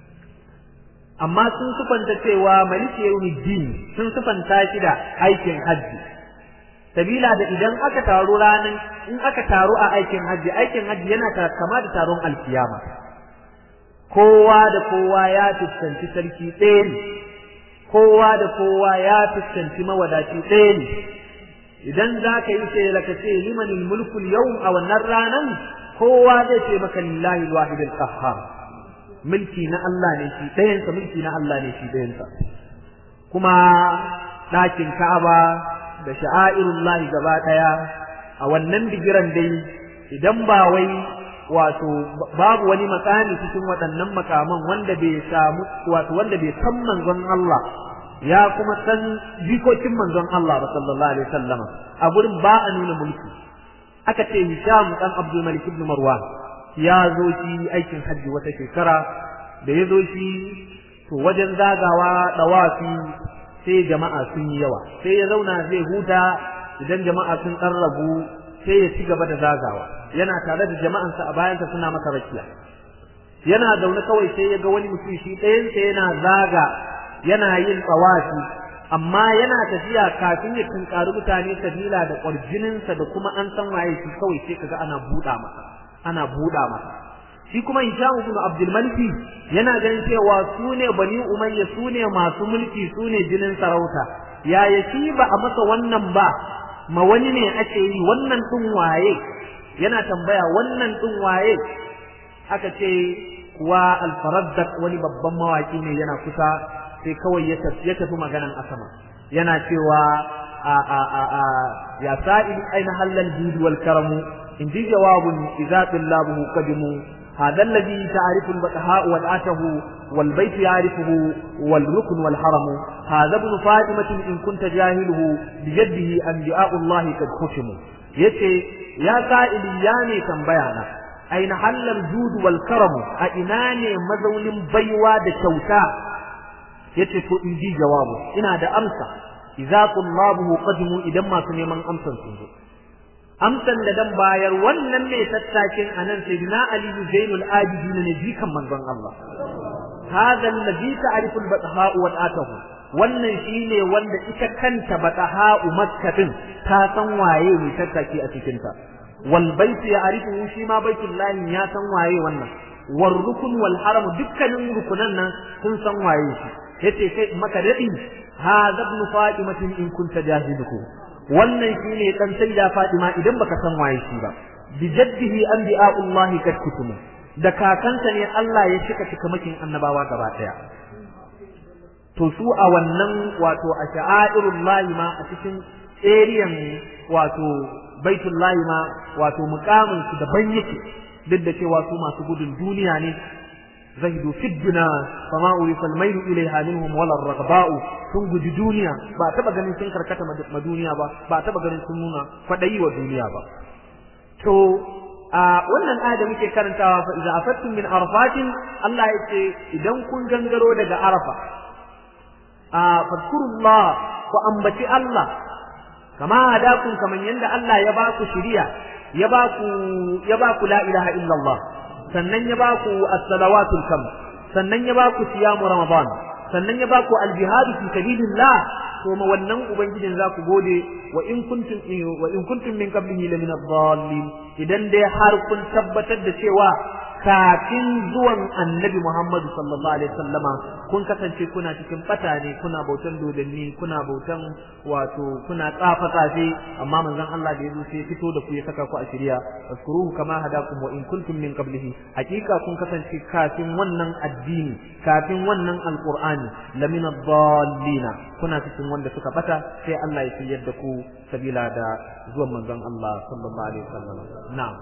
amma sun sufanta cewa maliki yawmiddin sun sufanta shi da aikin hajji sabila da idan aka taru ranan in aka taru a aikin hajji aikin hajji yana kama da taron alkiyama kowa da kowa ya fuskanci sarki ɗaya ne kowa da kowa ya fuskanci mawadaci ɗaya ne idan za ka yi sai laka ce limanil mulkul yau a wannan ranan kowa zai ce maka lillahi alwahidul qahhar mulki na Allah ne shi ɗayansa mulki na Allah ne shi ɗayansa kuma ɗakin Ka'aba da sha'airullahi gaba ɗaya a wannan bigiran dai idan ba wai wato babu wani makami cikin waɗannan makaman wanda bai samu wato wanda bai san manzon Allah ya kuma san jikokin manzon Allah ba sallallahu alaihi wasallam a gurin ba a nuna mulki aka ce Hisham dan Abdul Malik ibn Marwan ya zo shi aikin hajji wata shekara da ya zo shi to wajen zagawa dawafi sai jama'a sun yi yawa sai ya zauna zai huta idan jama'a sun ɗan ragu sai ya ci gaba da zagawa yana tare da jama'ansa a bayansa suna masa rakiya yana zaune kawai sai ya ga wani mutum shi ɗayansa yana zaga yana yin tsawafi amma yana tafiya kafin ya tunkari mutane sabila da ƙwarjininsa da kuma an san waye shi kawai sai kaga ana buɗa masa ana buɗa masa shi kuma Hisham ibn Abdul Malik yana ganin cewa su ne Bani Umayya su ne masu mulki su ne jinin sarauta yaya shi ba a masa wannan ba ma wani ne ake yi wannan din waye yana tambaya wannan din waye aka ce kuwa al-Faraddaq wani babban mawaki ne yana kusa sai kawai ya tafi ya tafi maganan asama yana cewa a a a a ya sa'il aina halal judi wal karamu in ji jawabun idza billahi qadimu هذا الذي تعرف البقهاء والعته والبيت يعرفه والركن والحرم هذا ابن فاطمة إن كنت جاهله بجده أنبياء الله قد ختموا يتي يا سائل ياني تنبيانا أين حل الجود والكرم أئناني مزول بيوا دشوتا يتي إنجي جوابه إنا دا أمسى إذا طلابه قدموا إذا ما سنيمان أمسى سنجو amsan da dan bayar wannan ne tattakin anan sayyidina ali zainul abidin ne jikan manzon Allah hadha alladhi ta'rifu al-batha wa atahu wannan shine wanda ita kanta bataha makkatin ta san waye ne tattaki a cikin ta wal bait ya'rifu shi ma baitullahi ya san waye wannan war rukun wal haram dukkanin rukunan nan sun san waye shi yace kai maka dadi hadha ibn fatimatin in kunta jahiluhu wannan shine dan sayyida Fatima idan baka san waye shi ba bi jaddihi anbiya'ullah kad kutumu da kakansa ne Allah ya shika cikamakin annabawa gaba daya to su a wannan wato a sha'airullahi ma a cikin eriyan wato baitullahi ma wato mukamin su daban yake duk da cewa su masu gudun duniya ne زهدوا في الدنا فما أورث الميل إليها منهم ولا الرغباء sun guji duniya ba taba ganin sun karkata ma duniya ba ba taba ganin sun nuna kwadayi wa duniya ba to a wannan aya da muke karantawa fa idza afattum min arafatin Allah ya ce idan kun gangaro daga arafa a fadkurullah ku ambaci Allah kama hadakum kaman yanda Allah ya ba ku shiriya ya ba ku ya ba ku la ilaha illallah sannan ya ba ku as-salawatul kam sannan ya ba ku siyamu ramadan sannan ya ba ku al-jihad fi sabilillah to ma wannan ubangijin za ku gode wa in kuntum wa in kuntum min qablihi la min ad-dallin idan dai har kun tabbatar da cewa kafin zuwan annabi Muhammadu sallallahu alaihi wasallama kun kasance kuna cikin bata ne kuna bautan dodanni kuna bautan wato kuna tsafa tsafe amma manzon Allah da yazo sai fito da ku ya saka ku a shirya waskuruhu kama hadakum wa in kuntum min qablihi hakika kun kasance kafin wannan addini kafin wannan alqur'ani lamina dallina kuna cikin wanda suka bata sai Allah ya shiryar da ku sabila da zuwan manzon Allah sallallahu alaihi wasallam na'am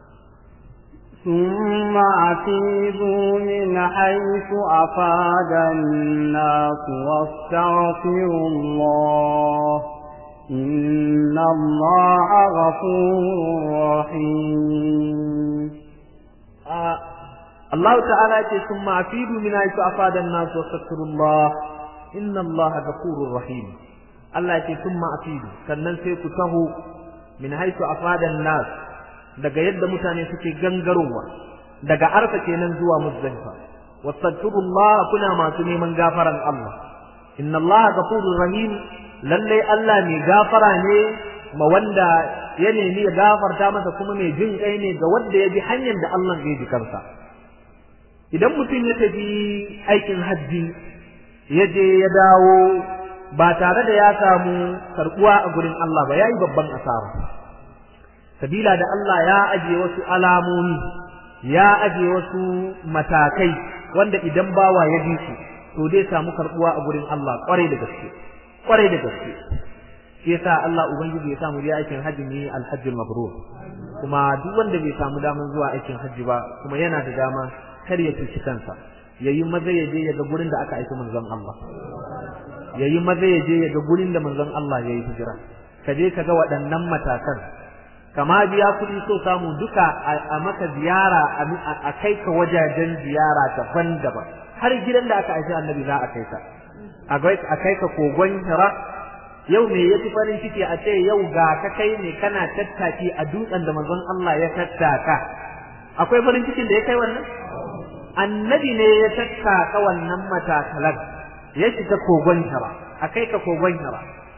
ثم أفيضوا من حيث أفاد الناس واستغفروا الله إن الله غفور رحيم آه الله تعالى ثم أفيضوا من حيث أفاد الناس واستغفروا الله إن الله غفور رحيم الله ثم أفيضوا sannan sai ku taho min haitu afadan nas daga yadda mutane suke gangarowa daga arfa kenan zuwa muzdalifa wastaghfirullah kuna masu neman gafaran Allah inna Allah ghafurur rahim lalle Allah mai gafara ne ma wanda ya nemi ya gafarta masa kuma mai jin kai ne ga wanda ya bi hanyar da Allah zai ji kansa idan mutum ya tafi aikin hajji ya je ya dawo ba tare da ya samu karbuwa a gurin Allah ba yayi babban asara sabila da Allah ya aje wasu alamomi ya aje wasu matakai wanda idan bawa ya bi su to dai samu karbuwa a gurin Allah kwarai da gaske kwarai da gaske shi yasa Allah ubangiji ya samu je aikin hajji ne alhajjul mabrur kuma duk wanda bai samu daman zuwa aikin hajji ba kuma yana da dama kar ya cuci kansa yayi maza ya je ya ga gurin da aka aika manzon Allah yayi maza ya je ya ga gurin da manzon Allah yayi hijira ka je ka ga waɗannan matakan kama biya kuɗi so samu duka a maka ziyara a kai ka wajajen ziyara daban-daban har gidan da aka aiki annabi za a kai ka a kai ka kogon hira yau me yafi farin ciki a ce yau ga ka kai ne kana tattaki a dutsen da manzon Allah ya tattaka akwai farin cikin da ya kai wannan annabi ne ya tattaka wannan matakalan ya shiga kogon hira a kai ka kogon hira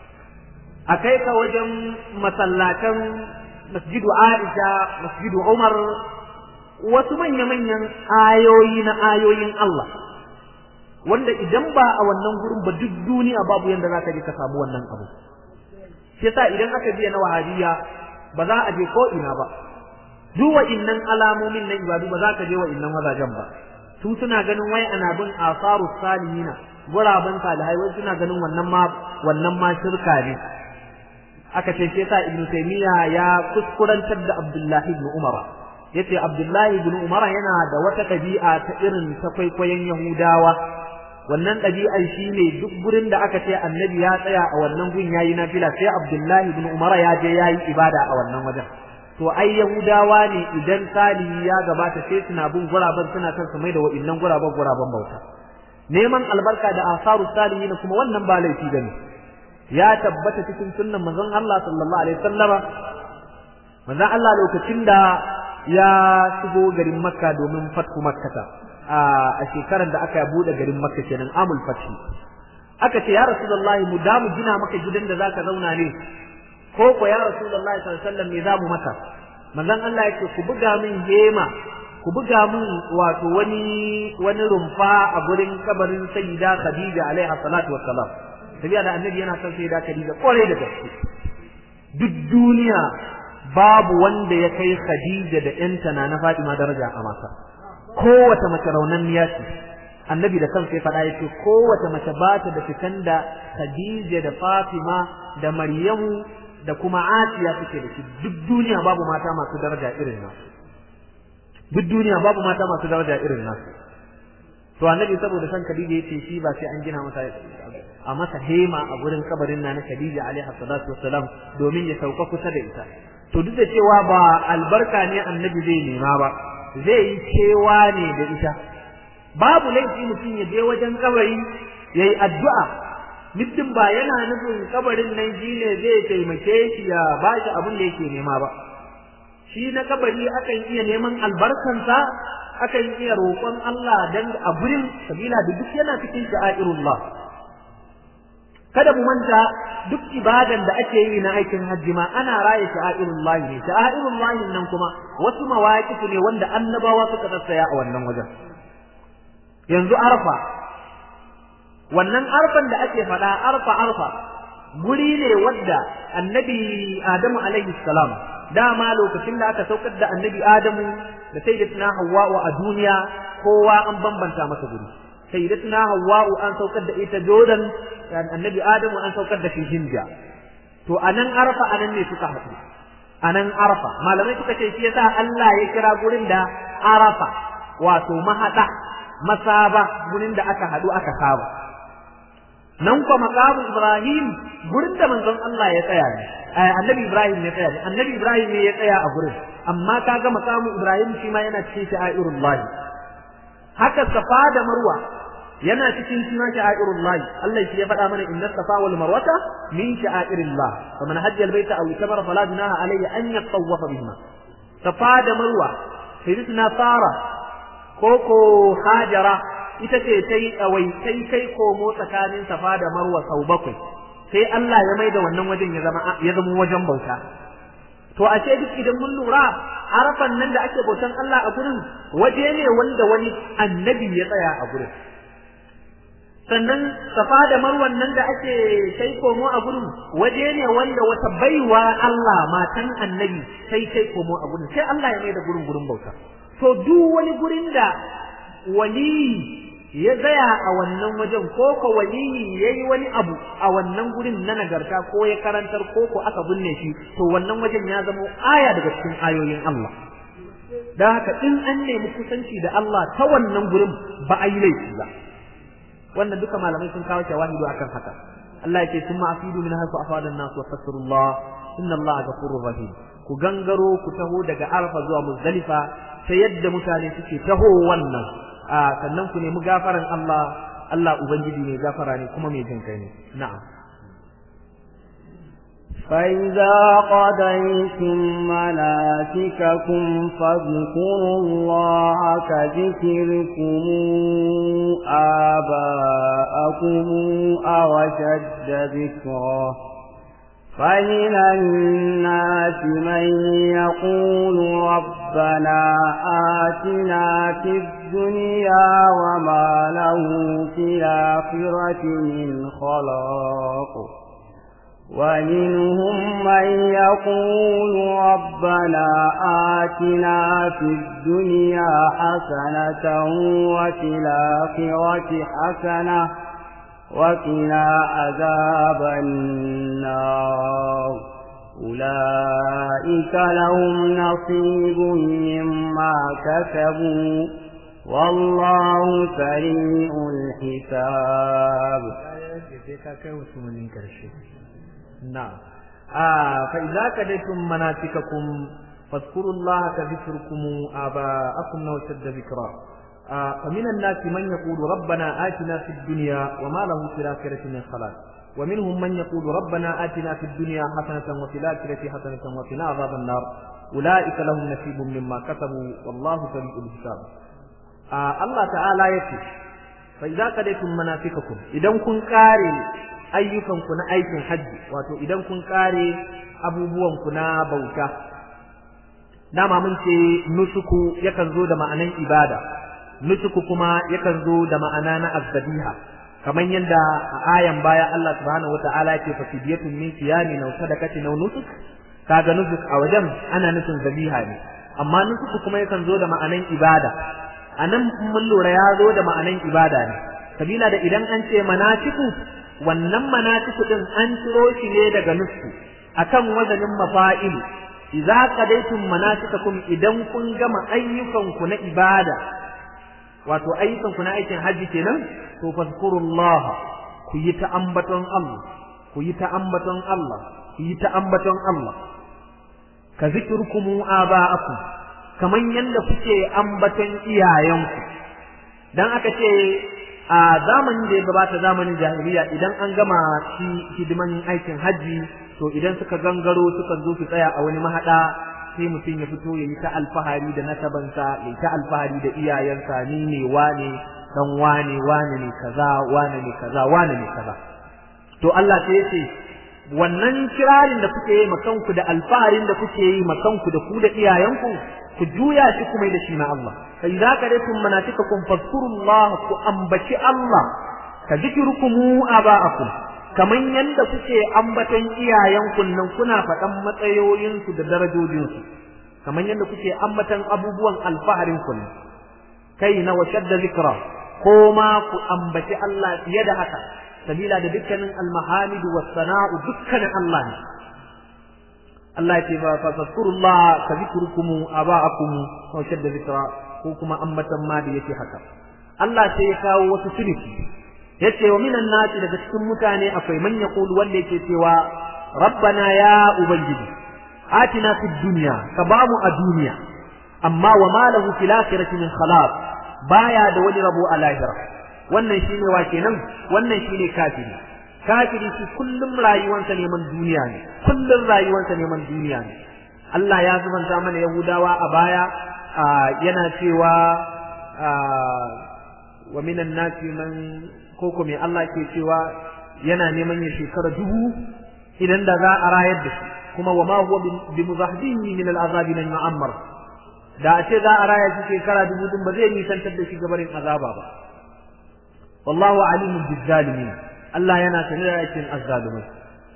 a kai ka wajen masallatan masjidu Aisha masjidu Umar wasu manya-manyan ayoyi na ayoyin Allah wanda idan ba a wannan gurin ba duk duniya babu yanda za ka je ka samu wannan abu shi yasa idan aka biya na wahabiya ba za a je ko ina ba duk wa'innan alamomin na ibadu ba za ka je wa'innan wazajen ba su suna ganin wai ana bin asaru salihina guraben salihai wai suna ganin wannan ma wannan ma shirka ne aka ce shi yasa ibnu taymiya ya kuskurantar da abdullahi ibn umara yace abdullahi ibn umara yana da wata ɗabi'a ta irin ta kwaikwayon yahudawa wannan ɗabi'ar shi ne duk gurin da aka ce annabi ya tsaya a wannan gun yayi nafila sai abdullahi ibn umara ya je yayi ibada a wannan wajen to ai yahudawa ne idan salihi ya gabata sai suna bin guraben suna kan su mai da wa'innan guraben guraben bauta neman albarka da asaru salihin kuma wannan ba laifi bane ya tabbata cikin sunnan manzon Allah sallallahu alaihi wasallama manzon Allah lokacin da ya shigo garin Makka domin fatku Makkata a shekarar da aka bude garin Makka kenan amul fathi aka ce ya Rasulullahi mu da mu gina maka gidan da zaka zauna ne ko ko ya Rasulullahi sallallahu alaihi wasallam me za mu maka manzon Allah yake ku buga min hema ku buga min wato wani wani rumfa a gurin kabarin sayyida Khadija alaiha salatu wassalam tabiya da annabi yana son sayyida Khadija kore da gaske duk duniya babu wanda ya kai Khadija da ƴanta na na Fatima daraja a masa kowace mace raunanniya ce annabi da kansa ya faɗa ya ce kowace mace ba ta da fitan da Khadija da Fatima da Maryamu da kuma Asiya suke da shi duk duniya babu mata masu daraja irin nasu duk duniya babu mata masu daraja irin nasu to annabi saboda san Khadija yace shi ba sai an gina masa a masa hema a gurin kabarin na Khadija alaiha salatu wassalam domin ya sauka kusa da ita to duk da cewa ba albarka ne annabi zai nema ba zai yi cewa ne da ita babu laifi mutum ya je wajen kabari yayi addu'a mutum ba yana nufin kabarin nan shi ne zai taimake shi ya ba shi abin da yake nema ba shi na kabari akan iya neman albarkansa akan iya roƙon Allah dan a gurin sabila da duk yana cikin sha'airullah kada mu manta duk ibadan da ake yi na aikin hajji ma ana raye sha'airullah ne sha'airullah nan kuma wasu mawaqif ne wanda annabawa suka tsaya a wannan wajen yanzu arfa wannan arfan da ake faɗa arfa arfa guri ne wadda annabi adamu alaihi salam dama lokacin da aka saukar da annabi adamu da sayyidatuna hawwa'u a duniya kowa an bambanta masa guri sayyidatuna hawwa'u an saukar da ita jordan annabi adamu an saukar da shi hinja to anan arfa anan ne suka haɗu anan arfa malamai suka ce shi yasa Allah ya kira gurin da arafa wato mahada masaba gurin da aka haɗu aka saba nan kuma maqamu Ibrahim gurin da manzon Allah ya tsaya ne annabi Ibrahim ya tsaya ne annabi Ibrahim ne ya tsaya a gurin amma kaga maqamu Ibrahim shi ma yana cikin sha'irullah haka safa da marwa yana cikin shi ma sha'irullah Allah shi ya faɗa mana inna safa wal marwata min sha'airillah faman hajja al baita aw itamara fala junaha alayhi an yatawafa bihima safa da marwa sayyidina Sara koko Hajara ita ce ta yi tsawai sai kai komo tsakanin safa da marwa sau bakwai sai Allah ya mai da wannan wajen ya zama ya zama wajen bauta to a ce duk idan mun lura arafan nan da ake bautan Allah a gurin waje ne wanda wani annabi ya tsaya a gurin sannan safa da marwan nan da ake kai komo a gurin waje ne wanda wata baiwa Allah matan annabi sai kai komo a gurin sai Allah ya mai da gurin gurin bauta to duk wani gurin da wali ya tsaya a wannan wajen ko ko waliyi yayi wani abu a wannan gurin na nagarta ko ya karantar ko ko aka binne shi to wannan wajen ya zama aya daga cikin ayoyin Allah dan haka in an nemi kusanci da Allah ta wannan gurin ba a yi laifi ba wannan duka malamai sun kawo shawahidu akan haka Allah yake summa afidu min hasu afada an-nas wa fassarullah inna Allah ghafurur rahim ku gangaro ku taho daga Arfa zuwa Muzdalifa ta yadda mutane suke taho wannan a sannan ku nemi gafaran Allah Allah ubangiji ne gafara ne kuma mai jin kai ne na'am فإذا قضيتم مناسككم فاذكروا الله كذكركم آباءكم أو أشد ذكرا فمن الناس من يقول ربنا آتنا في الدنيا وما له في الآخرة من خلاق ومنهم من يقول ربنا آتنا في الدنيا حسنة وفي الآخرة حسنة وقنا عذاب النار أولئك لهم نصيب مما كسبوا والله سريع الحساب نعم آه فإذا كدتم مناسككم فاذكروا الله كذكركم آباءكم وشد ذكرا آه فمن الناس من يقول ربنا آتنا في الدنيا وما له في الآخرة من خلاق ومنهم من يقول ربنا آتنا في الدنيا حسنة وفي الآخرة حسنة وقنا عذاب النار أولئك لهم نصيب مما كسبوا والله سريع الحساب آه الله تعالى يقول فإذا قضيتم مناسككم إذا كن قاري ayyukanku na aikin hajji wato idan kun kare abubuwanku na bauta dama mun ce nusuku yakan zo da ma'anan ibada nusuku kuma yakan zo da ma'ana na azzabiha kamar yadda a ayan baya Allah subhanahu wata'ala ya ce fa fidiyatun min siyami naw sadaqati naw nusuk kaga nusuk a wajen ana nufin zabiha ne amma nusuku kuma yakan zo da ma'anan ibada anan mun lura ya zo da ma'anan ibada ne sabila da idan an ce manasiku wannan manasiku din an ciro shi ne daga nusku akan wazanin mafa'ilu idza qadaytum manasikakum idan kun gama ayyukanku na ibada wato ayyukanku na aikin haji kenan to fazkurullah ku yi ta ambaton Allah ku yi ta ambaton Allah ku yi ta ambaton Allah ka zikirkumu aba'akum kaman yanda kuke ambaton iyayenku dan aka ce a zamanin da ya gabata zamanin jahiliya idan an gama shi hidiman aikin hajji to idan suka gangaro suka zo su tsaya a wani mahada sai mutum ya fito ya yi ta alfahari da nasabansa ya yi ta alfahari da iyayensa ni ne wane dan wane wane ne kaza wane ne kaza wane ne kaza to Allah sai ya ce wannan kirarin da kuke yi makanku da alfaharin da kuke yi makanku da ku da iyayenku ku juya shi kuma da shi na Allah fa idza qadatum manasikakum fadhkurullah ku ambaci Allah ka zikrukum aba'akum kaman yanda kuke ambatan iyayenku nan kuna faɗan matsayoyinsu da darajojinsu kaman yanda kuke ambatan abubuwan alfaharin ku kai na washadda zikra ko ma ku ambaci Allah fiye da haka sabila da dukkanin almahamid was sana'u dukkanin Allah ne Allah ce ba fa fadhkurullah ka zikrukum aba'akum wa shadda zikra ko kuma ambatan ma da yake haka Allah sai ya kawo wasu suluki yace wa minan nasi daga cikin mutane akwai man yaqulu wanda yake cewa rabbana ya ubangiji atina fid dunya ka bamu a duniya amma wa ma lahu fil akhirati min khalaq baya da wani rabo a lahira wannan shine wa kenan wannan shine kafiri kafiri shi kullum rayuwarsa neman duniya ne kullum rayuwarsa neman duniya ne Allah ya zubanta mana Yahudawa a baya yana cewa wa minan nasi man koko me Allah ke cewa yana neman ya shekara dubu idan da za a rayar da shi kuma wa ma huwa bi muzahdihi min al'azabi lan yu'ammar da a ce za a raya shi shekara dubu din ba zai nisantar da shi gabarin azaba ba wallahu alimun bizzalimin Allah yana sanar da aikin azzalumai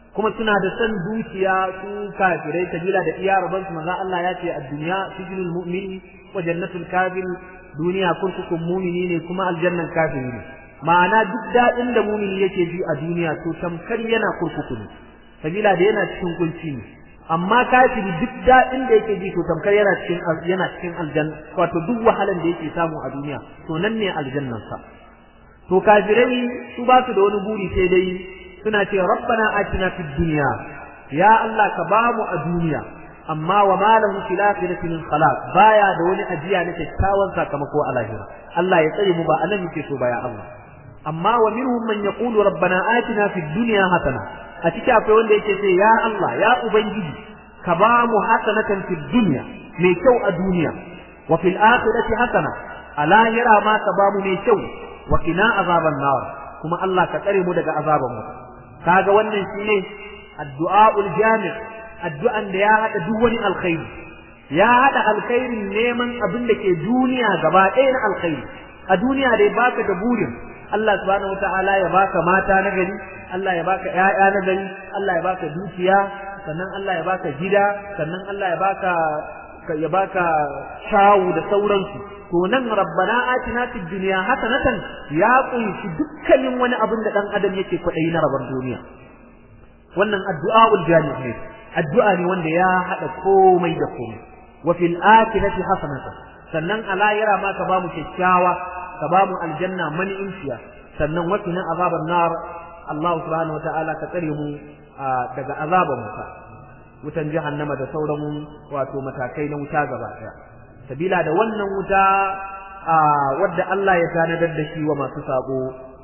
kuma suna da san dukiya su kafirai kabila da iya raban su manzo Allah ya ce ad-dunya sijnul mu'mini wa jannatul kafir duniya kurkukun mumini ne kuma aljannan kafiri ne ma'ana duk daɗin da mumini yake ji a duniya to tamkar yana kurkuku ne sabila da yana cikin kunci ne amma kafiri duk daɗin da yake ji to tamkar yana cikin yana cikin aljanna wato duk wahalan da yake samu a duniya to nan ne aljannan sa to kafirai su ba su da wani buri sai dai suna ce rabbana atina fid dunya ya Allah ka bamu a duniya amma wa ma lahu fil akhirati min khalaq baya da wani ajiya na kyakkyawan sakamako a lahira Allah ya tsare mu ba anan muke so baya Allah amma wa minhum man yaqulu rabbana atina fid dunya hasana a cikin akwai wanda yake ce ya Allah ya ubangiji ka ba mu hasanatan fid dunya mai kyau a duniya wa fil akhirati hasana a lahira ma ka ba mu mai kyau wa qina azaban nar kuma Allah ka tsare mu daga azaban mu kaga wannan shine addu'aul jami' addu'an da ya hada duk wani alkhairi ya hada alkhairin neman abin da ke duniya gaba ɗaya na alkhairi a duniya dai baka da burin Allah subhanahu wataala ya baka mata na gari Allah ya baka ƴaƴa na gari Allah ya baka dukiya sannan Allah ya baka gida sannan Allah ya baka ya baka shawu da sauransu to nan rabbana atina fid dunya hasanatan ya kunshi dukkanin wani abin da dan adam yake kwaɗayi na rabar duniya wannan addu'aul jami' ne addu'a ne wanda ya hada komai da komai wa fil akhirati hasanatan sannan a lahira ma ka bamu kyakkyawa ka bamu aljanna mani insiya sannan wa qina azaban nar Allah subhanahu wataala ka tsare mu daga azaban wuta wutan jahannama da sauran wato matakai na wuta gaba daya sabila da wannan wuta wadda Allah ya tanadar da shi wa masu sabo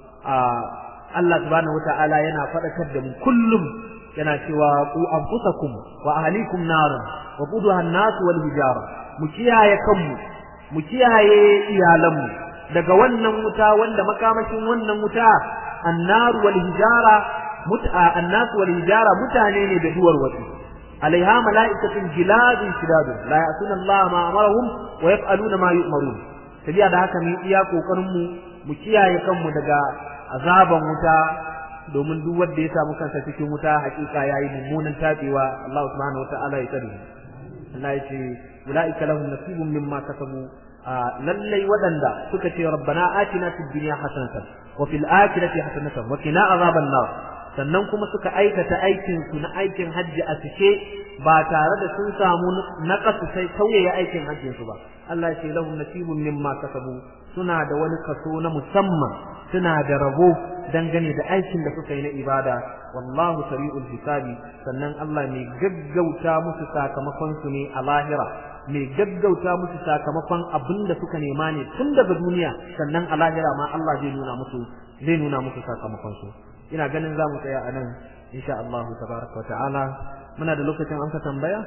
Allah subhanahu wataala yana faɗakar da mu kullum yana cewa ku anfusakum wa ahlikum naran wa quduha an-nas wal hijara mu kiyaye kanmu mu kiyaye iyalanmu daga wannan wuta wanda makamashin wannan wuta annar wal hijara mut'a annas wal hijara mutane ne da duwar wasu alaiha mala'ikatun giladun shidadun la ya'tuna Allah ma amarahum wa yaf'aluna ma yu'marun tabiya da haka mu iya kokarin mu mu kiyaye kanmu daga azaban wuta domin duk wanda ya samu kansa cikin wuta hakika yayi mummunan tabewa Allah subhanahu wataala ya tsare Allah ya ce ulaika lahum nasibun mimma kasabu lallai wadanda suka ce rabbana atina fid dunya hasanatan wa fil akhirati hasanatan wa qina azaban nar sannan kuma suka aikata aikin su na aikin hajji a cike ba tare da sun samu naqasu sai tauye aikin hajjin su ba Allah ya ce lahum nasibun mimma kasabu suna da wani kaso na musamman suna da rabo dangane da aikin da suka yi na ibada wallahu sari'ul hisabi sannan Allah mai gaggauta musu sakamakon su ne a lahira mai gaggauta musu sakamakon abin da suka nema ne tun daga duniya sannan a lahira ma Allah zai nuna musu zai nuna musu sakamakon su ina ganin za mu tsaya a nan insha Allah tabaraka wa ta'ala muna da lokacin amsa tambaya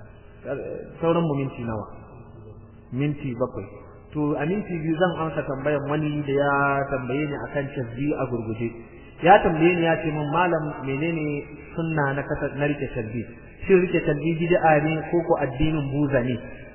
sauran mu minti nawa minti bakwai to a minti biyu zan amsa tambayan wani da ya tambaye ni akan tasbi a gurguje ya tambaye ni ya ce min malam menene sunna na kasa na rike tasbi shin rike tasbi bid'a ne ko ko addinin buza ne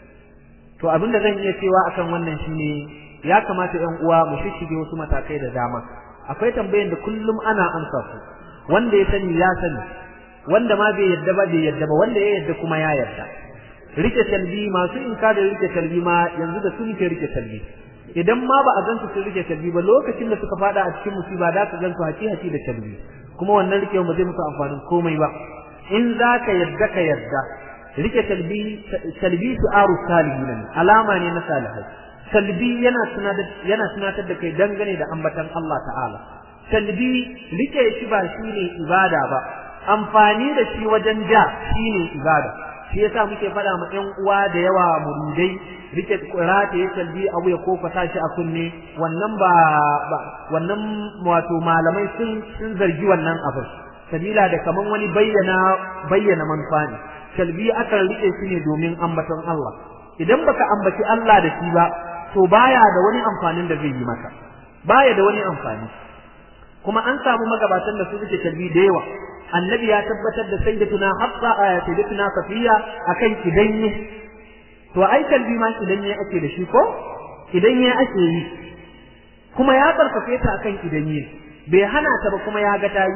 to abin da zan iya cewa akan wannan shine ya kamata ƴan uwa mu shishige wasu matakai da dama akwai tambayan da kullum ana amsa su wanda ya sani ya sani wanda ma bai yadda ba bai yadda ba wanda ya yadda kuma ya yadda rike talbi masu inkarin rike talbi ma yanzu da sun ke rike talbi idan ma ba a gansu sun rike talbi ba lokacin da suka fada a cikin musiba da ka gansu haci haci da talbi kuma wannan rike ba zai musu amfanin komai ba in za ka yadda ka yadda rike talbi talbi su aru salihin alama ne na salihai talbi yana tunatar yana tunatar da kai dangane da ambatan Allah ta'ala talbi rike shi ba shine ibada ba amfani da shi wajen ja shine ibada shi yasa muke faɗa ma ƴan uwa da yawa muridai rike rata ya talbi abu ya kofa tashi a kunne wannan ba wannan wato malamai sun sun zargi wannan abu sabila da kaman wani bayyana bayyana manufa ne talbi akan rike shi ne domin ambaton Allah idan baka ambaci Allah da shi ba to baya da wani amfanin da zai yi maka baya da wani amfani kuma an samu magabatan da su rike talbi da yawa annabi ya tabbatar da sayyidatuna hafsa sayyidatuna safiya akan idanye to ai kalbi ma idanye ake da shi ko idanye ake yi kuma ya karfafe ta akan idanye bai hana ta ba kuma ya ga tayi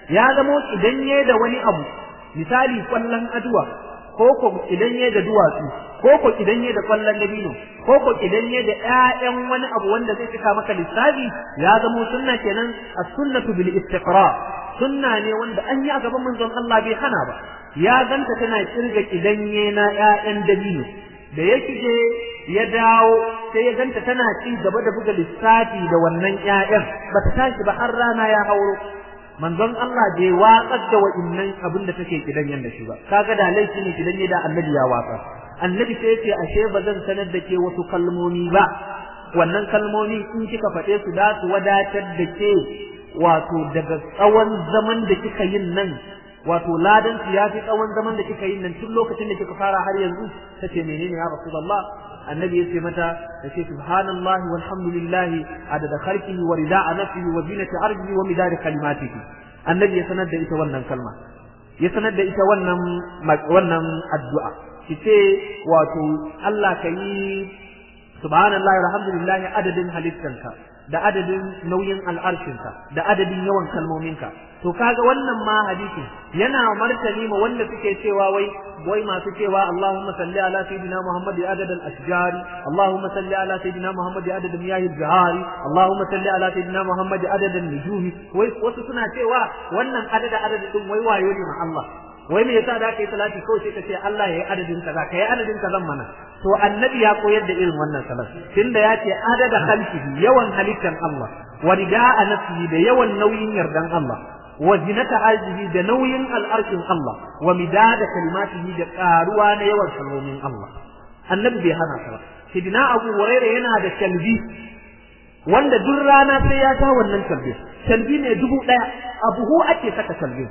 ya zamo idan ya da wani abu misali kwallon aduwa ko ko idan ya da duwatsu ko ko idan ya da kwallon dabino ko ko idan ya da ƴaƴan wani abu wanda zai cika maka lissafi ya zamo sunna kenan as-sunnatu bil istiqra sunna ne wanda an yi a gaban manzon Allah bai hana ba ya ganta tana kirga idan ya na ƴaƴan dabino da ya kije ya dawo sai ya ganta tana ci gaba da buga lissafi da wannan ƴaƴan bata tashi ba har rana ya hauro manzon Allah bai watsar da wa'innan abin da take kidan yanda shi ba kaga da laifi ne kidan ne da annabi ya watsa annabi sai yace ashe ba zan sanar da ke wasu kalmomi ba wannan kalmomi in kika faɗe su da su wadatar da ke wato daga tsawon zaman da kika yin nan wato ladan su ya fi tsawon zaman da kika yin nan tun lokacin da kika fara har yanzu tace menene ya rasulullah annabi yace mata tace subhanallahi walhamdulillahi adada khalqihi wa rida'a nafsihi wa zinati ardihi wa midada kalimatihi annabi ya sanar da ita wannan kalma ya sanar da ita wannan wannan addu'a kice wato Allah kayi subhanallahi walhamdulillahi adadin halittanka da adadin nauyin al'arshinka da adadin yawan kalmominka to kaga wannan ma hadisin yana martani ma wanda suke cewa wai wai masu cewa Allahumma salli ala sayyidina Muhammad ya adad al-ashjar Allahumma salli ala sayyidina Muhammad ya adad miyah al-bihari Allahumma salli ala sayyidina Muhammad ya adad an-nujumi wai wasu suna cewa wannan adada adadin wai wayo ne ma Allah wai me yasa da kai salati kawai sai ka ce Allah ya yi adadin kaza kai adadin kazan mana to annabi ya koyar da irin wannan salat tunda ya ce adada khalqihi yawan halittan Allah wa rida'a nafsihi da yawan nauyin yardan Allah wa zinata arzihi da nauyin al'arshin Allah wa midada kalimatihi da karuwa na yawan kalmomin Allah annabi bai hana ka ba sidina Abu Hurairah yana da kalbi wanda duk rana sai ya ta wannan kalbi kalbi ne dubu daya abuhu ake saka kalbi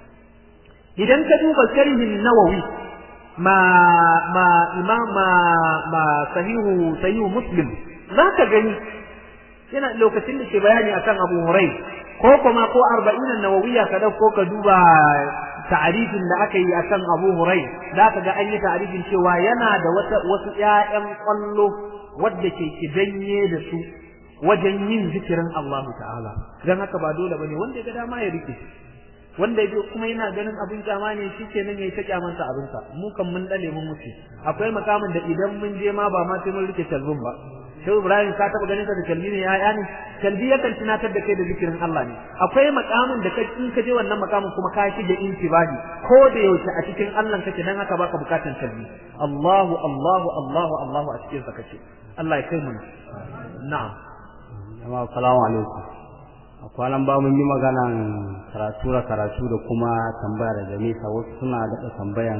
idan ka duba sharhin nawawi ma ma imam ma, ma sahihu sahihu muslim zaka gani yana lokacin da ke bayani akan Abu Hurairah ko kuma ko arba'in nawawiya ka dauko ka duba ta'arifin da aka yi akan Abu Hurai za ka ga an yi ta'arifin cewa yana da wata wasu ƴaƴan kwallo wadda ke kidanye da su wajen yin zikirin Allah ta'ala dan haka ba dole bane wanda ya ga dama ya rike wanda ya kuma yana ganin abin kyama ne shikenan yayi ta kyamansa abinsa mu kan mun dale mun mutu akwai makamin da idan mun je ma ba ma sai mun rike talbun ba Shehu Ibrahim ka taba ganin sa da kalbi ne ya'ya ne kalbi yakan tunatar da kai da zikirin Allah ne akwai makamin da kai in ka je wannan makamin kuma ka shige intibahi ko da yaushe a cikin Allah kake dan haka baka bukatan kalbi Allahu Allahu Allahu Allahu a cikin sa kake Allah ya kai mu na'am jama'a assalamu alaikum a kwanan ba mun yi maganan karatu da karatu da kuma tambaya daga nesa wasu suna daɗa tambayan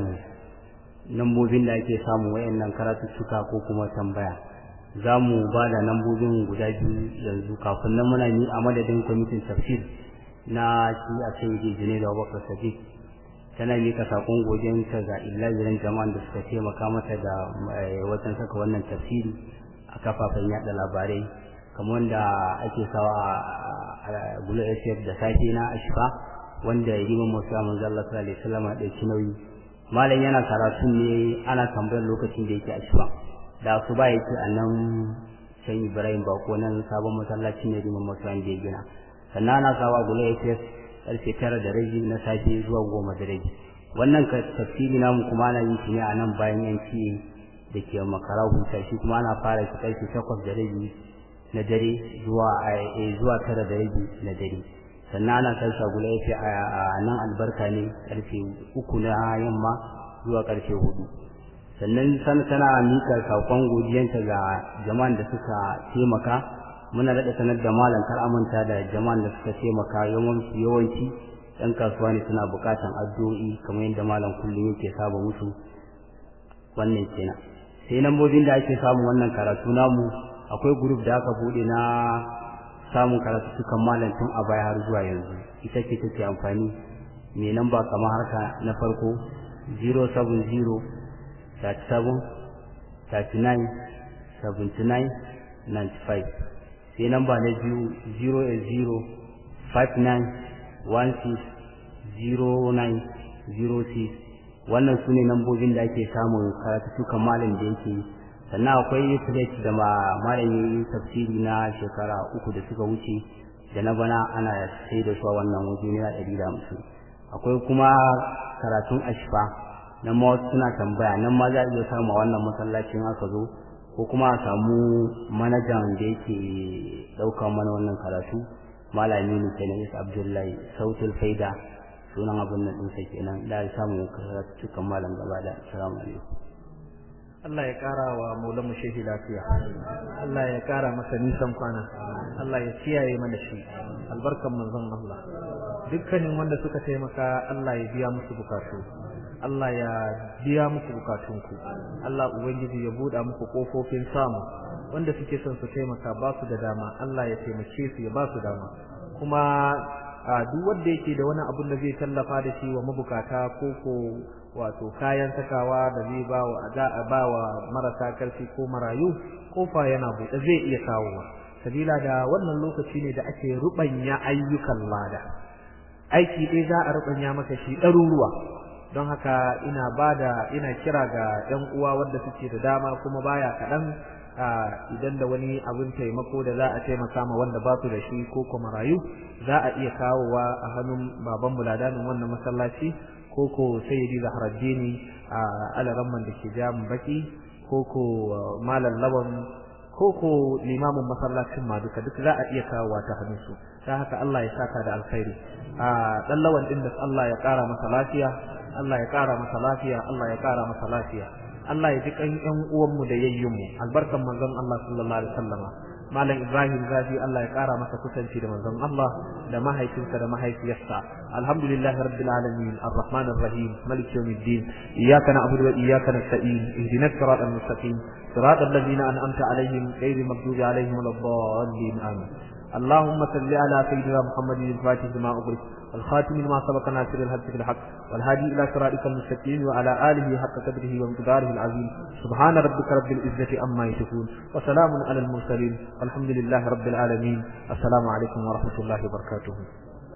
lambobin da ake samu wayannan karatuttuka ko kuma tambaya za mu ba da lambobin guda biyu yanzu kafin nan muna yi a madadin kwamitin tafsir na shi a sai da jini da abubakar sadiq tana mika sakon godiyarta ga illahirin jama'an da suka taimaka mata da wajen saka wannan tafsiri a kafafen yada labarai kamar wanda ake sawa a gulu sf da safe na ashfa wanda ya yi masu amin zalla sallallahu alaihi wasallam a ɗauki nauyi malam yana karatu ne ana tambayar lokacin da yake ashfa da su ba yake a nan can ibrahim bako nan sabon masallaci ne rimin masu da ya gina sannan ana sawa gulu sf karfe tara da rabi na safe zuwa goma da rabi wannan tafsiri namu kuma ana yin shi ne a nan bayan yanki da ke makara huta shi kuma ana fara shi karfe takwas da rabi na dare zuwa zuwa tara da rabi na dare sannan ana kai shagula yafi a nan albarka ne karfe uku na yamma zuwa karfe hudu sannan san tana mika sakon godiyanta ga jama'an da suka taimaka muna daɗa sanar da malam kar amanta da jama'an da suka taimaka yawanci yawanci ɗan kasuwa ne suna buƙatan addu'o'i kamar yadda malam kullum yake saba musu wannan kenan sai lambobin da ake samun wannan karatu namu akwai group da aka bude na samun karatu sukan malam tun a baya har zuwa yanzu ita ce take amfani mai namba kamar harka na farko 070 37 39 79 95 sai namba na biyu 080 59 16 09 06 wannan su ne nambobin da ake samun karatu sukan malam da yake sannan akwai plate da malamin tafsiri na shekara uku da suka wuce da na bana ana sai da su a wannan waje naira ɗari da hamsin akwai kuma karatun ashfa nan ma wasu suna tambaya nan ma za a iya samu a wannan masallacin aka zo ko kuma a samu manajan da yake ɗaukar mana wannan karatu malami ne kenan isa abdullahi sautul faida sunan abin nan ɗinsa kenan da ya samu karatukan malam gaba da assalamu alaikum Allah ya ƙara wa maulan shehi lafiya Allah ya ƙara masa nisan kwana Allah ya kiyaye mana shi albarkan manzon Allah dukkanin wanda suka taimaka Allah ya biya musu bukatu Allah ya biya muku bukatunku Allah ubangiji ya buɗa muku kofofin samu wanda suke son su taimaka ba su da dama Allah ya taimake su ya ba su dama kuma duk wanda yake da wani abun da zai tallafa da shi wa mabukata ko ko wato kayan sakawa da zai ba wa za a ba wa marasa karfi ko marayu kofa yana buɗe zai iya kawowa sabila da wannan lokaci ne da ake rubanya ayyukan lada aiki ɗaya za a rubanya maka shi ɗaruruwa don haka ina bada ina kira ga ƴan uwa wanda suke da dama kuma baya kaɗan idan da wani abin taimako da za a taimaka ma wanda ba su da shi ko kuma marayu za a iya kawowa a hannun baban buladanin wannan masallaci ko ko sayyidi zahraddini a alaramman da ke jamun baki ko ko malam lawan ko ko limamin masallacin ma duka duk za a iya kawowa ta hannun su ta haka Allah ya saka da alkhairi a dan lawan din da Allah ya kara masa lafiya Allah ya kara masa lafiya Allah ya kara masa lafiya Allah ya ji kan ƴan uwanmu da yayyunmu albarkan manzon Allah sallallahu alaihi wasallama malam Ibrahim Gazi Allah ya kara masa kusanci da manzon Allah da mahaifinsa da mahaifiyarsa alhamdulillahi rabbil alamin arrahmanir rahim malik yawmiddin iyyaka na'budu wa iyyaka nasta'in ihdinas siratal mustaqim siratal ladzina an'amta alaihim ghayril maghdubi alaihim waladdallin amin اللهم صل على سيدنا محمد الفاتح لما أغلق والخاتم لما سبق ناصر الحق بالحق والهادي إلى صراطك المستقيم وعلى آله حق قدره ومقداره العظيم سبحان ربك رب العزة عما يصفون وسلام على المرسلين والحمد لله رب العالمين السلام عليكم ورحمة الله وبركاته